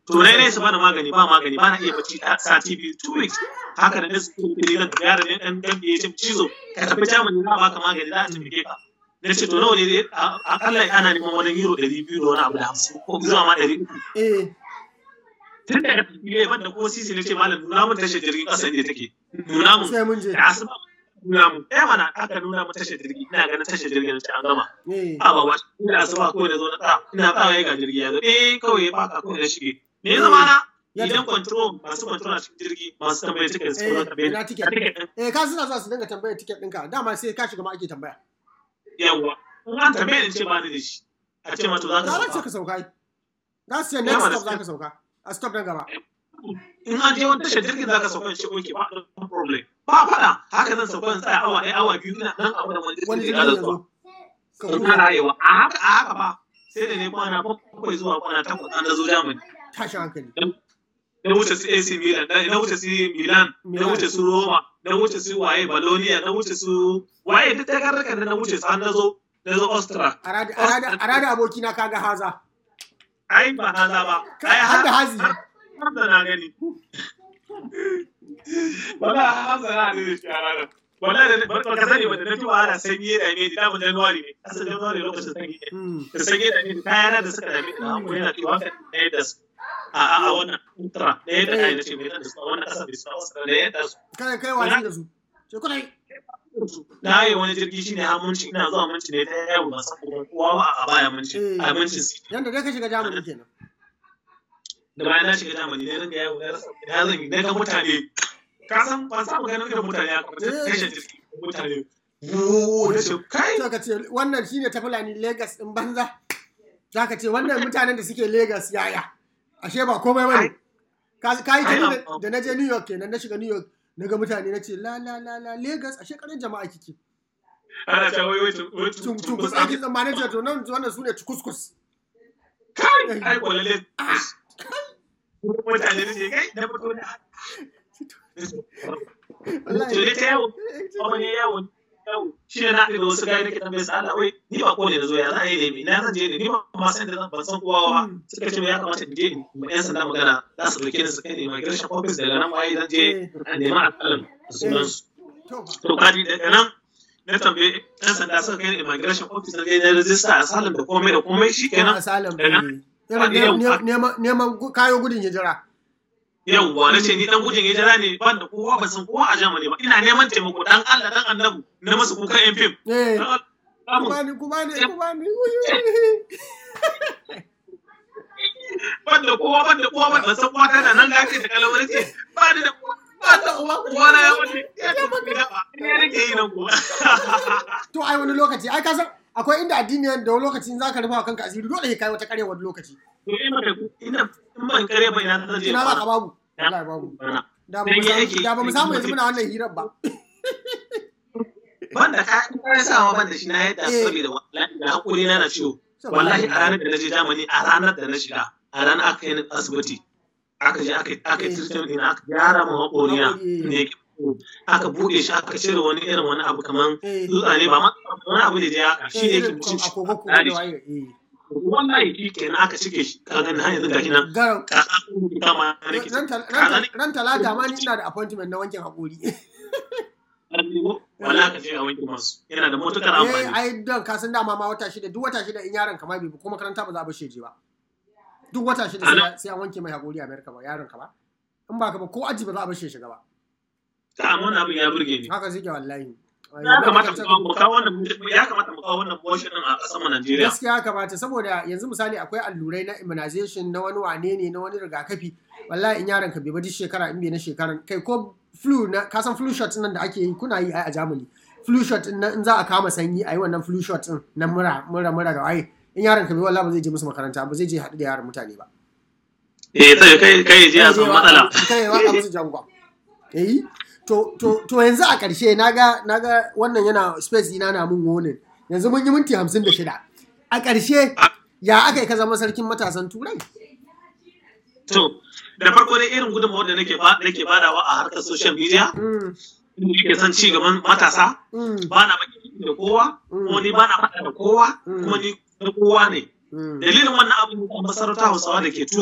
to na ne su bani magani ba magani ba na iya bacci a sati biyu two weeks haka da nasu kuma zan tafi yaron ne dan dan ya ce cizo ka tafi jamani za baka magani za a tafi ka na ce to nawa ne akalla ana neman wani euro ɗari biyu da wani abu da hamsin ko zuwa ma ɗari uku eh tun daga tafiye ban da ko sisi ne ce malam nuna mun tashar jirgin ƙasa ne take nuna mun sai mun je da asuba nuna mun eh mana aka nuna mun tashar jirgi ina ganin tashar jirgin ce an gama eh a ba ba ina asuba kawai da zo na tsaya ina tsaya ga jirgi ya zo eh kawai ya baka kawai na shige me ya zama na Ya idan control masu control a cikin jirgi masu tambayar ticket su Eh, kuma tambayar ina ticket. ticket eh ka suna zuwa su dinga tambayar tiket ɗinka dama sai ka shiga ma ake tambaya yawa in an tambaye ni ce ba ni da shi a ce ma to za ka za ce sauka ka sauka ai. za su ce Ya next mana stop za ka sauka a stop na gaba in an je wani tashar jirgin za ka sauka in ce oke ba no problem ba faɗa haka zan sauka in tsaya awa ɗaya awa biyu ina nan abu da wani wani jirgin jirgin da ya zuwa zo ka in huta ana rayuwa a haka a haka ba sai da ne kwana bakwai zuwa kwana takwas an da zo Germany tashin hankali na wuce su AC Milan na na wuce su Milan na wuce su Roma na wuce su waye Bologna na wuce su waye duk ta karraka da na wuce su an na zo na zo Austria a rada a rada a rada abokina kaga haza ai ba haza ba Ka- ai har da hazi Hamza na gani. Wala Hamza na gani shi a ranar. Wala da ba ka sani ba da na fi wahala sanyi da ne da mu January ne. Asa January lokacin sanyi ne. Mm. Da sanyi da ne kayana da suka dame da hakuri na cewa ka da yadda su. A a a wannan ultra da yadda kai na ce mai da su a wannan kasa bai su a da yadda su. kai kai wasi da su ce kudai Na yi wani jirgi shine ha munci ina zuwa munci ne ta yawo ba san kuma kowa ba a baya munci. A munci city. yanda dai ka shiga jamani kenan da bayan na shiga Germany ne ringa yawo na rasa ina zan yi na ga mutane ka san ban samu ganin irin mutane ya kuma tashin jirgi mutane wuuu da ce kai sai ka ce wannan shine ta fulani Lagos din banza za ka ce wannan mutanen da suke Lagos yaya ashe ba komai bane ka ka yi Ai, tuni am- da na je New York kenan na shiga New York na ga mutane na ce la la la la Lagos ashe karin jama'a kike ana ta wai wai wai cun cun kus kus ake tsammanin ce to nan wannan su ne kuskus kai ai kwalalle mutane ne ce kai na fito da to ne ta yawo kuma ne yawo yawo shi ne na haɗu da wasu gaya nake tambaye su Allah wai ni ba ko ne na zo ya za a yi ne na zan je ne ni ba ma san da zan ban san kowa ba suka ce ya kamata in je in ma yan sanda magana za su dauke ni su kai ni immigration office daga nan waye zan je a nema alƙalam da sunansu to ba to kaji daga nan na tambaye yan sanda suka kai ni immigration office na je na rajista asylum da komai da komai shi kenan asalin daga irin ne- neman neman gu- kayo gudun hijira yawwa na ce ni dan gujin hijira ne ban da kowa ban san kowa a Germany ba ina neman taimako dan Allah dan annabu na masu kukan yan fim eh Dan Allah, kuma ni kuma ni kuma ni ban da kowa ban da kowa ban san kowa tana nan lafiya da kalawar ce ba ni da kowa ba da uwa kowa na ya wuce ya tafi gida ba ina nake yi nan kuwa to ai wani lokaci ai ka san akwai inda addini da wani lokaci in zaka rufa wa kanka asiri dole sai kai wata kare wani lokaci to ina da ina in ban kare ba ina zan je ina za ka kwana. babu wallahi babu Bana. da ba mu Dan samu yake- da ba mu samu yanzu muna wannan hirar ba ban da kayan kayan sawa ban da shi na yadda Eh. saboda wallahi da hakuri na na ciwo wallahi a ranar da na je Germany a ranar da na shiga a ranar aka yi ni asibiti aka je aka aka yi treatment ɗina aka gyara mu haƙori na Haƙori, eh. ne yake aka buɗe shi aka cire wani irin wani abu kaman eh dutsa ne ba ma wani abu ne da ya haka shi ne yake irin mutum shi agogo ko da da waye eh wannan shi kenan aka cike shi ka gani har yanzu gashi nan garan ka kama nake ran tal- ka ran gani tal- ran talata ma ni ina da appointment na wankin hakuri wala ka je a wanke masu yana da matukar eh amfani ai don ka san dama ma wata shida duk wata shida in yaron ka ma bai bi ko makaranta ba za a bar shi je ba duk wata shida sai ya- sai an wanke mai hakuri a America ba yaron ka ba in ba ka ba ko aji ba za a bar shi ya shiga ba ta amma wannan abin ya burge ni haka suke wallahi ya kamata mu kawo- mu kawo wannan ya kamata mu kawo wannan motion din a ƙasar mu Najeriya gaskiya kamata saboda yanzu misali akwai allurai na immunization na wani wane ne na wani rigakafi wallahi in yaron ka bai ba duk shekara in bai na shekaran kai ko flu na ka san flu shot nan da ake yi kuna yi ai a Germany flu shot din nan in za a kama sanyi ayi wannan flu shot din na mura mura mura da waye in yaron ka bai wallahi ba zai je musu makaranta ba zai je haɗu da yaran mutane ba eh sai kai kai je a samu matsala kai ya waka musu jangwa eh to to to yanzu a ƙarshe naga naga wannan yana space dina na mun warning yanzu mun yi minti 56 a ƙarshe ya aka yi ka zama sarkin matasan turai to da farko dai irin gudunmawar da nake ba nake badawa a harkar social media Mm, nake son ci gaban matasa mm, ba na baki da kowa kuma ni ba na faɗa da kowa kuma ni na kowa ne mm, dalilin wannan abin da masarauta hausawa da ke turai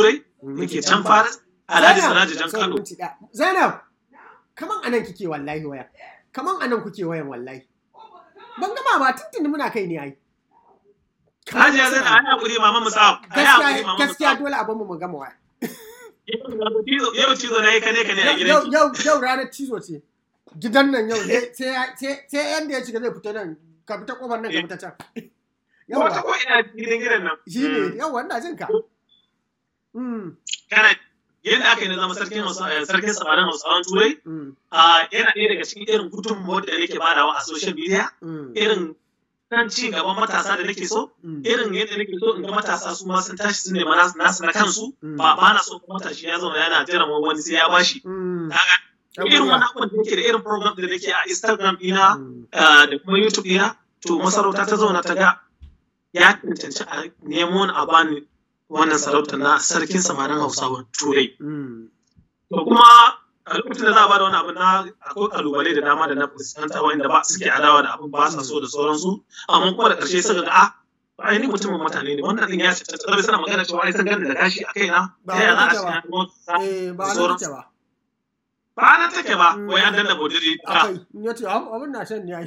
da ke can Faris Alhaji Siraji Jan Kano. Zainab, kaman anan kike wallahi waya. Kaman anan kuke wayan wallahi. Ban gama ba tuntuni muna kai ne ai. Hajiya Zainab ai hakuri mama Musa. Ai hakuri Gaskiya mama gaskiya Musa. dole abin mu mu gama waya. Yau cizo na yi kane kane a Yau gidanki. yau yau ranar cizo ce. Gidan nan yau sai sai sai yanda ya shiga zai fita nan ka fita kofar nan ka fita can. Wata Yawa ko ina gidan gidan nan. shi ne yawa ina jin ka. Mm, Kana yadda aka yi na zama sarkin Hausa- eh, sarkin samarin Hausawan Turai. mm, ah, yana ɗaya daga cikin irin gudunmawar da nake badawa a social media. mm, Irin kan ci gaban matasa da nake so. mm. Irin yadda nake so in ga matasa su ma sun tashi su nema nasu nasu na kansu. Mm. Ba ba na so matashi ya zauna yana jiran wani sai ya bashi. Mm. Kaga irin wani abubuwan da nake da irin program da nake a Instagram ɗina Mm. ah, da kuma YouTube ɗina to masarauta ta zauna ta ga ya cancanci a nemo ni a bani wannan sarauta na sarkin samarin Hausawa Turai. Mm. To kuma a lokacin da za a bada wani abu na akwai kalubale da dama da na fuskanta wanda ba suke adawa da abin ba sa so da sauransu amma kuma da ƙarshe suka ga a ba ai ni mutumin mutane ne wannan din ya ce ta tsarabe suna magana cewa ai sun gani da gashi a kaina Ba ta yaya za a haka ce ba. na kuma sa Eh, ba da nan sauransu. take ba. ba nan take ba Mm. wai an danna bodiri ta Akwai, in ya ce, "Ah, abin na shan ne ai."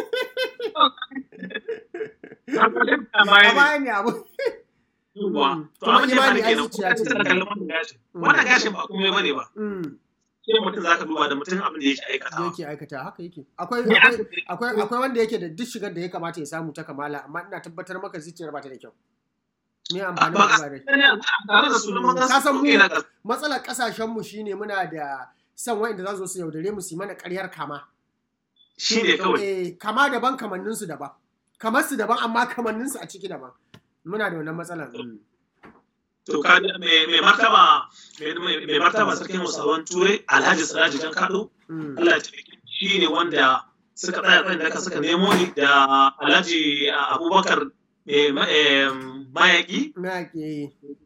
a A baya ne baya ne abu. yawwa to Kuma abin da ya faru imani ai kenan zuciya kuma ce. tana kallon wannan gashin Mm. wannan gashin ba kuma bane ba Mm, sai mutum zaka duba da mutum abin da yake da aikatawa yake aikata haka yake. Akwai Me akwai aka- akwai akwai wanda yake da duk shigar da ya kamata ya samu ta kamala amma ina tabbatar maka zuciyar ba ta da kyau. Me amfani ba da ba dai. tare da sunan man Ka san mu- na ƙasa. Matsalar kasashen mu shine muna da son wa'inda za su zo su yaudare mu su yi mana ƙaryar kama. shi ne kawai Eh, kama daban kamannin su daban. Kamar su daban amma kamannin su a ciki daban. Muna da wannan matsalar. Mm. to ka mai mai martaba mai mai- mai martaba sarkin Hausawan Turai Alhaji Siraji Jan Kado Mm. Allah ya taimake shi ne wanda suka tsaya tsayin da suka nemo ni da Alhaji Abubakar mai ma- em, mayaki Na ke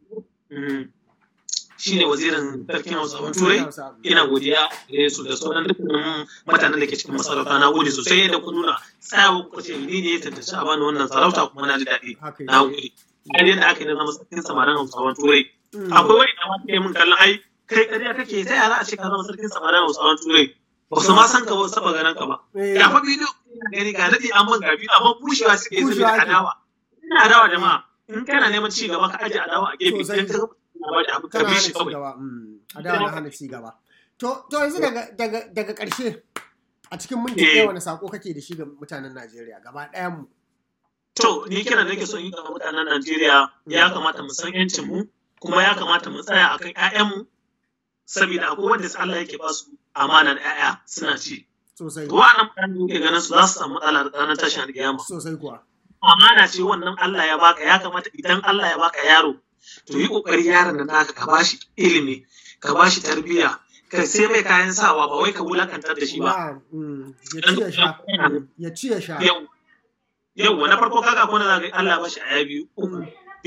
mm, shi ne wazirin sarkin Hausawan Turai ina godiya da su da sauran dukkanin mutanen da ke cikin masarauta na gode sosai da ku nuna tsayawa ku ce ni ne ya tantance a bani wannan sarauta kuma na ji daɗi Haka na yake. gode ai yadda aka yi na zama sarkin samarin hausawan turai Mm. akwai wani da wata yi min kallon ai kai ƙarya kake ta yara a ce ka zama sarkin samarin hausawan turai ba su ma san ka ba su taɓa ganin ka ba Eh, ga fa bidiyo ina gani ga daɗi an man gabi amma bushewa suke yi Bushewa saboda ake. adawa ina adawa jama'a in kana neman ci gaba ka aje adawa a gefe Sosai. idan ka gaba da abu ka kana bi hana shi ci kawai gaba Mm. a da na hana ci gaba to to yanzu daga daga daga ƙarshe a cikin minti Eh. ɗaya wani sako kake da shi ga mutanen Najeriya gaba ɗayan mu To, ni kira nake son yi ga mutanen Najeriya ya kamata mu san yancin mu kuma ya kamata mu tsaya akan ƴaƴanmu saboda akwai wanda Allah yake ba su amanar ƴaƴa suna ci. sosai To wa'annan mutane da ke ganin su za su samu matsala da ranar tashin alƙiyama. sosai kuwa Amana ce wannan Allah ya baka ya kamata idan Allah ya baka yaro to yi kokari yaron da naka ka bashi ilimi ka bashi tarbiyya ka sai mai kayan sawa ba wai ka wulakantar da shi ba. ba mm, ya ci ya sha Mm, ya ci ya sha Yau yau na farko kaga ko na zaga Allah ba shi aya biyu uku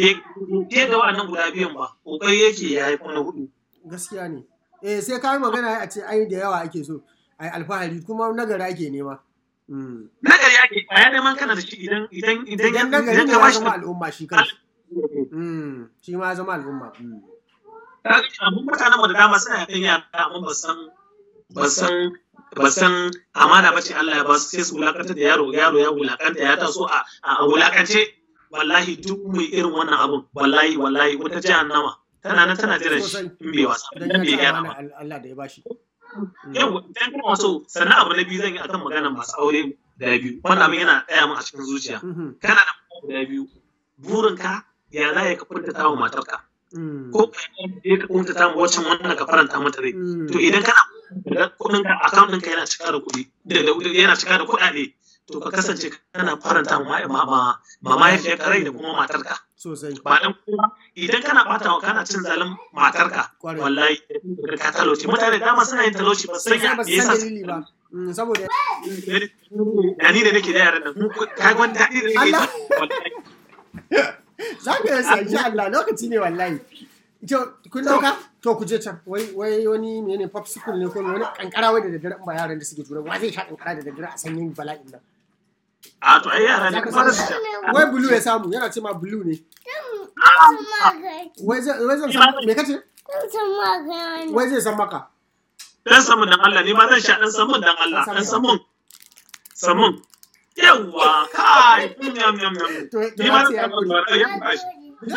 bai ga wa'annan guda biyun ba kokari yake ya haifa na hudu gaskiya ne eh sai ka yi magana a ce ai da yawa ake so ai alfahari kuma nagari ake nema Mm. nagari ake a ya neman kana da shi idan idan idan idan nagari idan ne ka ya bashi zama al'umma shi kanshi Mm, shi ma ya zama al'umma Mm. abun mutanen mu da dama suna yakan yara amma ba san ba san ba san amana ba ce Allah ya ba su sai su wulakantar da yaro yaro ya wulakanta ya taso a a wulakance wallahi duk mai irin wannan abun wallahi wallahi wata jahannama tana nan tana jiran shi Sosai. in bai wasa dan in bai ya gyara ta ba amana Allah da ya bashi Mm. yau idan kana so sannan abu na biyu zan yi akan maganar masu aure guda biyu wannan abin yana tsaya min a cikin zuciya Mhm. kana da mata guda biyu burinka ya za ka kuntata wa matarka Mm. ko ka je ka kuntata ma waccan wannan ka faranta mata rai Mm. to idan kana da kuɗin ka account ɗinka yana cika da kuɗi da da- yana cika da kuɗaɗe to ka kasance kana faranta ma ma ma ma mahaifiyarka rai da kuma matarka sosai ba dan kuma idan kana bata wa kana cin zalin matarka Kwarai. wallahi ka talauci mutane da dama suna yin talauci ba su sai sanya ba me su san yasa dalili ba Mm, saboda da ni da nake da yaran nan mu ka ga wani daɗi da nake Allah. ji wallahi za ka yi sai insha Allah lokaci ne wallahi to kun dauka to ku je can wai wai wani menene popsicle ne ko wani kankara wai da daddare in ba yaran da suke tura wa zai sha kankara da daddare a sanyin bala'in nan a to ai yara ne Za ka kuma da su samu- wai blue ya samu yana ce ma blue ne wai zai wai zan Ni ma- samu me kace wai zai san maka dan samun dan Allah ne ma zan sha dan samun dan Allah dan samun samun yawa kai yam yam yam ni ma zan samun ya bashi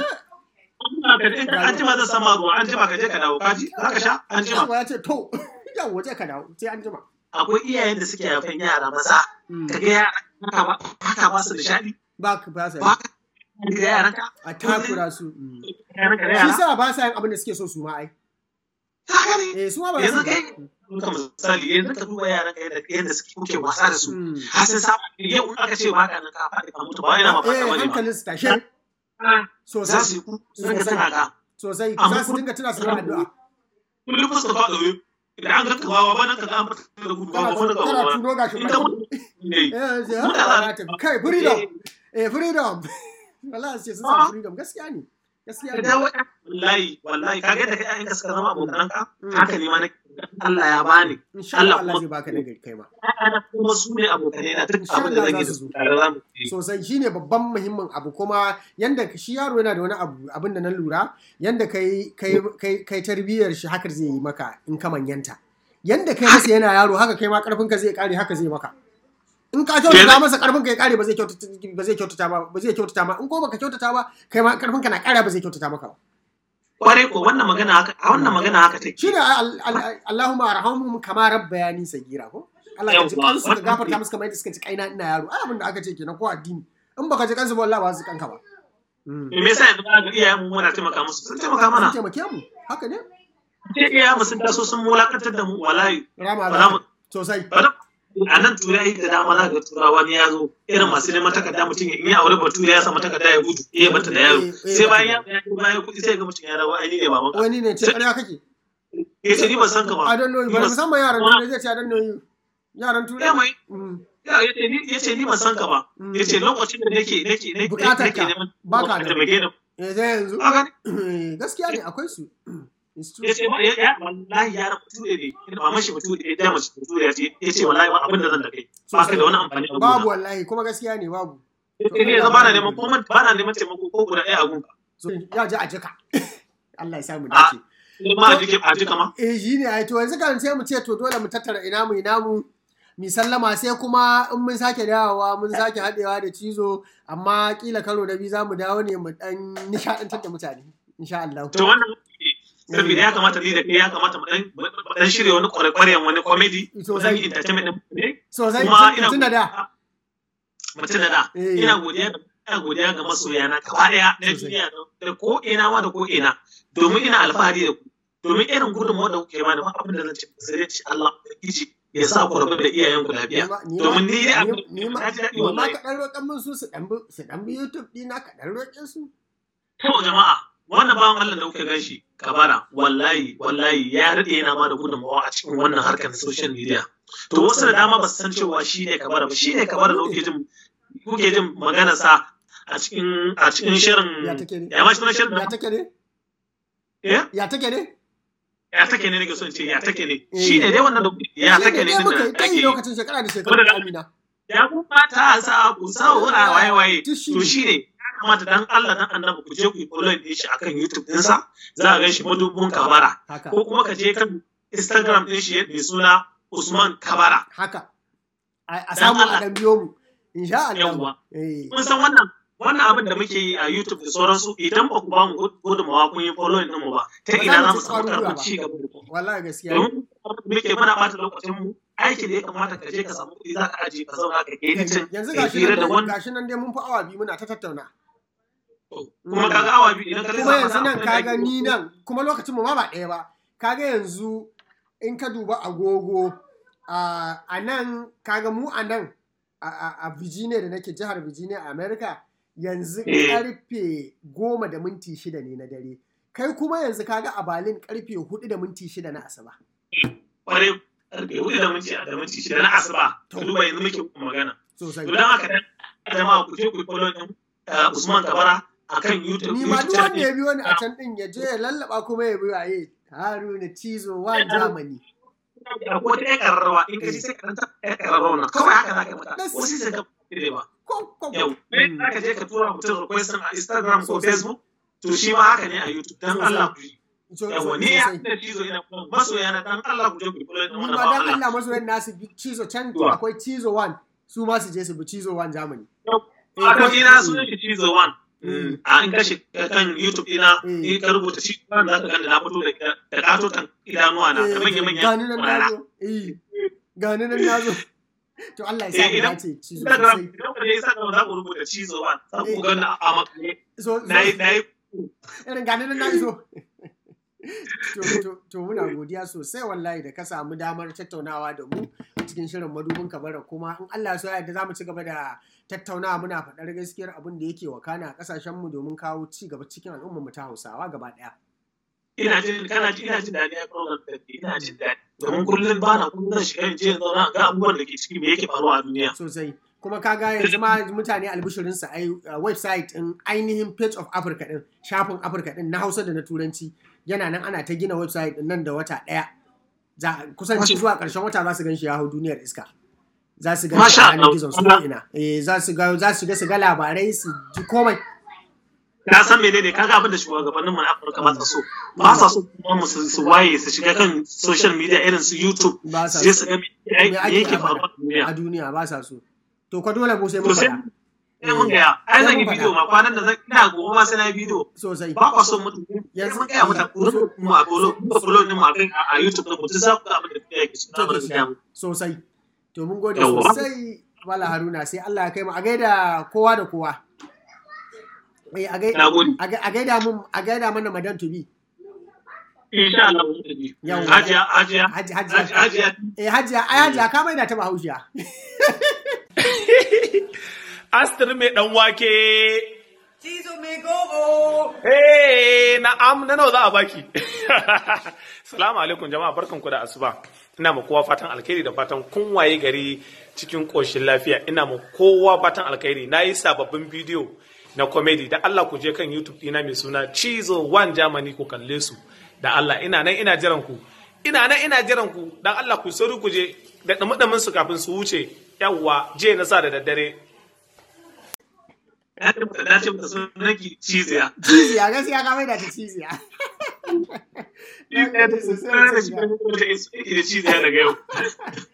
an jima zan sama ruwa an jima ka je ka dawo kaji za ka sha an jima ya ce to yawa je ka dawo sai an jima akwai iyayen da suke haifan yara maza ka ga yara haka ba su nishaɗi ba ka ba sa ba ka ga yaran ka a takura su yaran ka da shi yara sa ba sa yin abin da suke so su ma ai ka gani eh su ma ba yanzu su kai ka misali yanzu ka duba yaran ka yadda yadda suke kuke wasa da su Mm. har sun saba yau in aka ce ba ka nan ka faɗi ka mutu ba yana ma eh fata bane ba hankalin su tashe za sosai su yi ku su ka tana ka sosai Amma za su kun- dinga tuna su da addu'a kullum fuska faɗa wai idan an ga ka bawa ba nan ka ga an fita da gudu ba kana ba da kana ba tuno gashi in ka mutu ne eh sai Muna ha da- ta kai freedom eh freedom wallahi sai sun Ah. samu freedom gaskiya ne gaskiya ka ne dawo wallahi wallahi ka ga da kai ƴaƴanka suka zama abokananka Mm. haka ne ma na Allah ya bani insha Allah Allah Allah kuma- zai baka nagari kai ma ƴaƴana kuma su ne abokanai na duk Insha abin da Allah zan yi za da su su zo. tare za mu yi sosai shine babban muhimmin abu kuma yanda shi yaro yana da wani abu abin da na lura yanda kai kai kai kai tarbiyyar shi haka zai yi maka in ka manyanta yanda kai masa yana yaro haka kai ma karfin ka zai kare haka zai maka in ka kyautata masa karfin ka ya kare ba zai kyautata ba zai kyautata ba ba zai kyautata ma in ko baka kyautata ba kai ma karfin ka na kare ba zai kyautata maka ba kwarai ko wannan magana haka a wannan magana haka take shine al- al- Allahumma arhamhum kama rabbayani sagira ko Allah ka ji Yawwa, kansu ka wannan gafarta ne. musu kamar yadda suka ci kaina ina yaro ai abin da aka ce kenan ko addini in baka ji kansu ba wallahi ba su kanka ba Mm. me yasa yanzu ba ga iyayen mu muna taimaka musu sun taimaka mana sun taimake mu haka ne ce iyayen mu sun taso sun mulakantar da mu wallahi rama ba za mu za sosai ba za- a nan turai da dama za ga turawa ne ya zo irin masu neman takarda mutum in ya aure bature ya samu takarda ya gudu ya bata da yaro Eh, eh, sai bata bayan ya ya bayan kuɗi sai ga mutum ya rawa ai ni ne baban ka wani ne ce ƙarya kake ya ce ni ban san ka ba I don't know you ba musamman yaran turai zai ce I don't know you yaran turai ya mai Mm. ya ya ce ni ya ce ni ban san ka ba Mm. ya ce lokacin da nake nake nake Bukatar nake ka, neman baka da. taimake ni eh zai yanzu ka gani Eh, gaskiya ne akwai su It's true. ya ce ya ya wallahi yaran bature ne ina maman shi bature ya ta mace bature ya ce ya ce wallahi ba abin da zan da kai ba ka da wani amfani a babu gona wallahi kuma gaskiya ne babu ya ce ni yanzu ba na neman ko ba na neman taimako ko guda ɗaya a gunka so ya ji a jika Allah ya samu Ah. dace ma a jike a jika ma eh shi ne ai to yanzu kan sai mu ce to dole mu tattara ina mu ina mu mi sallama sai kuma in mun sake dawowa mun sake haɗewa da cizo amma kila karo da biyu za mu dawo ne mu dan nishaɗantar da mutane insha Allah to wannan saboda ya kamata ni da kai ya kamata mu dan mu dan shirya wani kwarekwaren wani comedy Sosai. wani entertainment din ne sosai kuma ina tun da da mutum da da Eh. ina godiya ina godiya ga masoyana gaba daya na Sosai. duniya da ko ina ma da ko ina domin ina alfahari da ku domin irin gudunmawar da kuke bani ba abin da zan ce sai dai ce Allah ubangiji ya sa ku rabu da iyayenku lafiya domin ni dai abin ni ma na ji daɗi ni ma wallahi ka dan roƙan min su su dan bi su dan bi YouTube dina ka dan roƙe su To jama'a, wannan bawan Allah da kuka gan shi, kabara, wallahi, wallahi ya daɗe yana ba da gudunmawa a cikin wannan harkar social media. To wasu da dama ba su san cewa shi ne kabara ba, shi ne kabara da kuke jin kuke jin magana sa a cikin a cikin shirin ya take ne ya ma shi na shirin ya take ne eh ya take ne ya take ne nake so in ce ya take ne shi ne dai wannan da ya Shi take ne dai din muka da yi kai ake lokacin shekara da shekaru Wanda da da- Amina ya kuma ta sa ku saura waye waye Duk shi to ne. shi ne ya kamata dan Allah dan annabi ku je ku yi follow din shi akan YouTube ɗinsa za a gan shi madubin kabara haka ko kuma ka je kan Instagram ɗin shi mai suna Usman Kabara. haka a a Dan samu a Allah. dan biyo mu insha Allah Yawwa. eh Kun san wannan wannan abin da muke yi a YouTube da sauransu idan ba ku ba mu gudunmawa kun yi following ɗinmu ba ta Ba za ina mu za mu ci samu ƙwarin gwiwa karfin ba. ci gaba da kuma. wallahi gaskiya ne. Domin muke muna ɓata lokacin mu aiki da ya kamata ka je ka samu kuɗi za ka aje ka zauna ka editing yanzu ka gashi hira nan da wani gashi nan dai mun fi awa biyu muna ta tattauna kuma ka ga awa biyu idan ka kuma lissafa yanzu nan na abin da kaga ake- ni nan kuma lokacin mu ma ba ɗaya ba kaga yanzu in ka duba agogo a a nan kaga mu a nan a, a, a Virginia da nake jihar Virginia a America yanzu Eh. karfe goma da minti shida ne na dare kai kuma yanzu kaga a Berlin karfe hudu da minti shida na asuba kwarai karfe hudu da minti da minti shida na asuba ka duba yanzu muke magana sosai to dan haka dan jama'a ku je ku yi follow din uh, Usman Kabara akan YouTube ni ma YouTube duk channel wanda ya bi wani a can din ya je ya lallaba kuma ya bi waye Haruna Cizo wa Germany ko ta ƴan ƙararrawa in ka ji sai ka ɗan taɓa ƴan ƙararrawa nan kawai haka za ka mata wasu sai ka fi ba ko ko yau kai za ka je ka tura mutum request a Instagram ko Facebook to shi ma haka ne a YouTube dan Allah ku yi yawa ne ya da cizo ina kuma masoya na dan Allah ku je ku kula da wannan ba dan ba Allah masoyan nasu bi cizo can Wa. akwai cizo 1 su ma su je su bi cizo 1 Germany Wato ina sunan shi cizo one Mm. a in kashe kan YouTube ina Mm. in ka rubuta cizo one za ka gani na fito da da katotan idanuwa na da manya manya gani nan nazo eh gani nan nazo to Allah ya sa Eh, mu idan- dace cizo Instagram sosai idan ka je Instagram za ku rubuta cizo one za ku gani a makale so so- na yi na yi irin gani nan nazo to to to muna godiya sosai wallahi da ka samu damar tattaunawa da mu a cikin shirin madubin kabara kuma in Allah ya so ya yarda za mu ci gaba da tattaunawa muna faɗar gaskiyar abin da yake wakana a ƙasashen mu domin kawo ci gaba cikin al'ummar mu ta Hausawa gaba ɗaya ina jin kana ji ina jin daɗi a program da ke ina jin daɗi domin kullum ba na kullum zan shiga in je in zauna ga abubuwan da ke ciki me yake faruwa a duniya sosai kuma kaga yanzu ma mutane albishirinsa ai uh, website din ainihin page of africa din shafin africa din na hausa da na turanci yana nan ana ta gina website din nan da wata daya za kusanci zuwa karshen wata za su gan shi ya hau duniyar iska za su gan shi Masha a yanar Allah. gizon su ina eh za su ga za su ga su ga labarai su ji komai ka san menene kaga abin da shugabannin mu na Afirka ba sa so ba sa so kuma mu su su waye su shiga kan social media irin su YouTube ba sa su je su ga me me me ake yake faruwa a duniya a duniya ba sa so to ka dole mu sai mun to sai faɗa sai mun gaya ai zan yi Sai mun bidiyo ma kwanan da zan ina gobe ma sai na yi bidiyo sosai ba kwa son mutum Yanzu- yanzu mun gaya mata ku rufe mu a bolo ku follow din mu a kan a YouTube din ku duk za ku ga abin da kuke yake cikin abin da kuke yi sosai to mun gode Yawwa. sosai Mala Haruna sai Allah ya kai mu a gaida kowa da kowa eh a gaida na gode a ga- a gaida mun a gaida mana madan tubi insha Allah mun tafi Yawwa. hajiya hajiya haji hajiya haji hajiya eh hajiya ai hajiya ka maida ta bahaushiya Astir mai ɗan wake. Cizo mai gogo. Hey, na'am na nawa za a baki. Salamu alaikum jama'a barkanku da asuba. Ina ma kowa fatan alkhairi da fatan kun waye gari cikin ƙoshin lafiya. Ina ma kowa fatan alkhairi. Na yi sababbin bidiyo na comedy da Allah ku je kan YouTube ɗina mai suna Cizo One Germany ku kalle su. Da Allah ina nan ina jiran ku. Ina nan ina jiran ku. Dan Allah ku sauri ku je da ɗumi su kafin su wuce. Yawwa, je na sa da daddare. ya tabbata na ce mata sunan ki ciziya ciziya gaskiya ka maida ta ciziya Na gode sosai, Ina da ciziya. shi da ciziya daga yau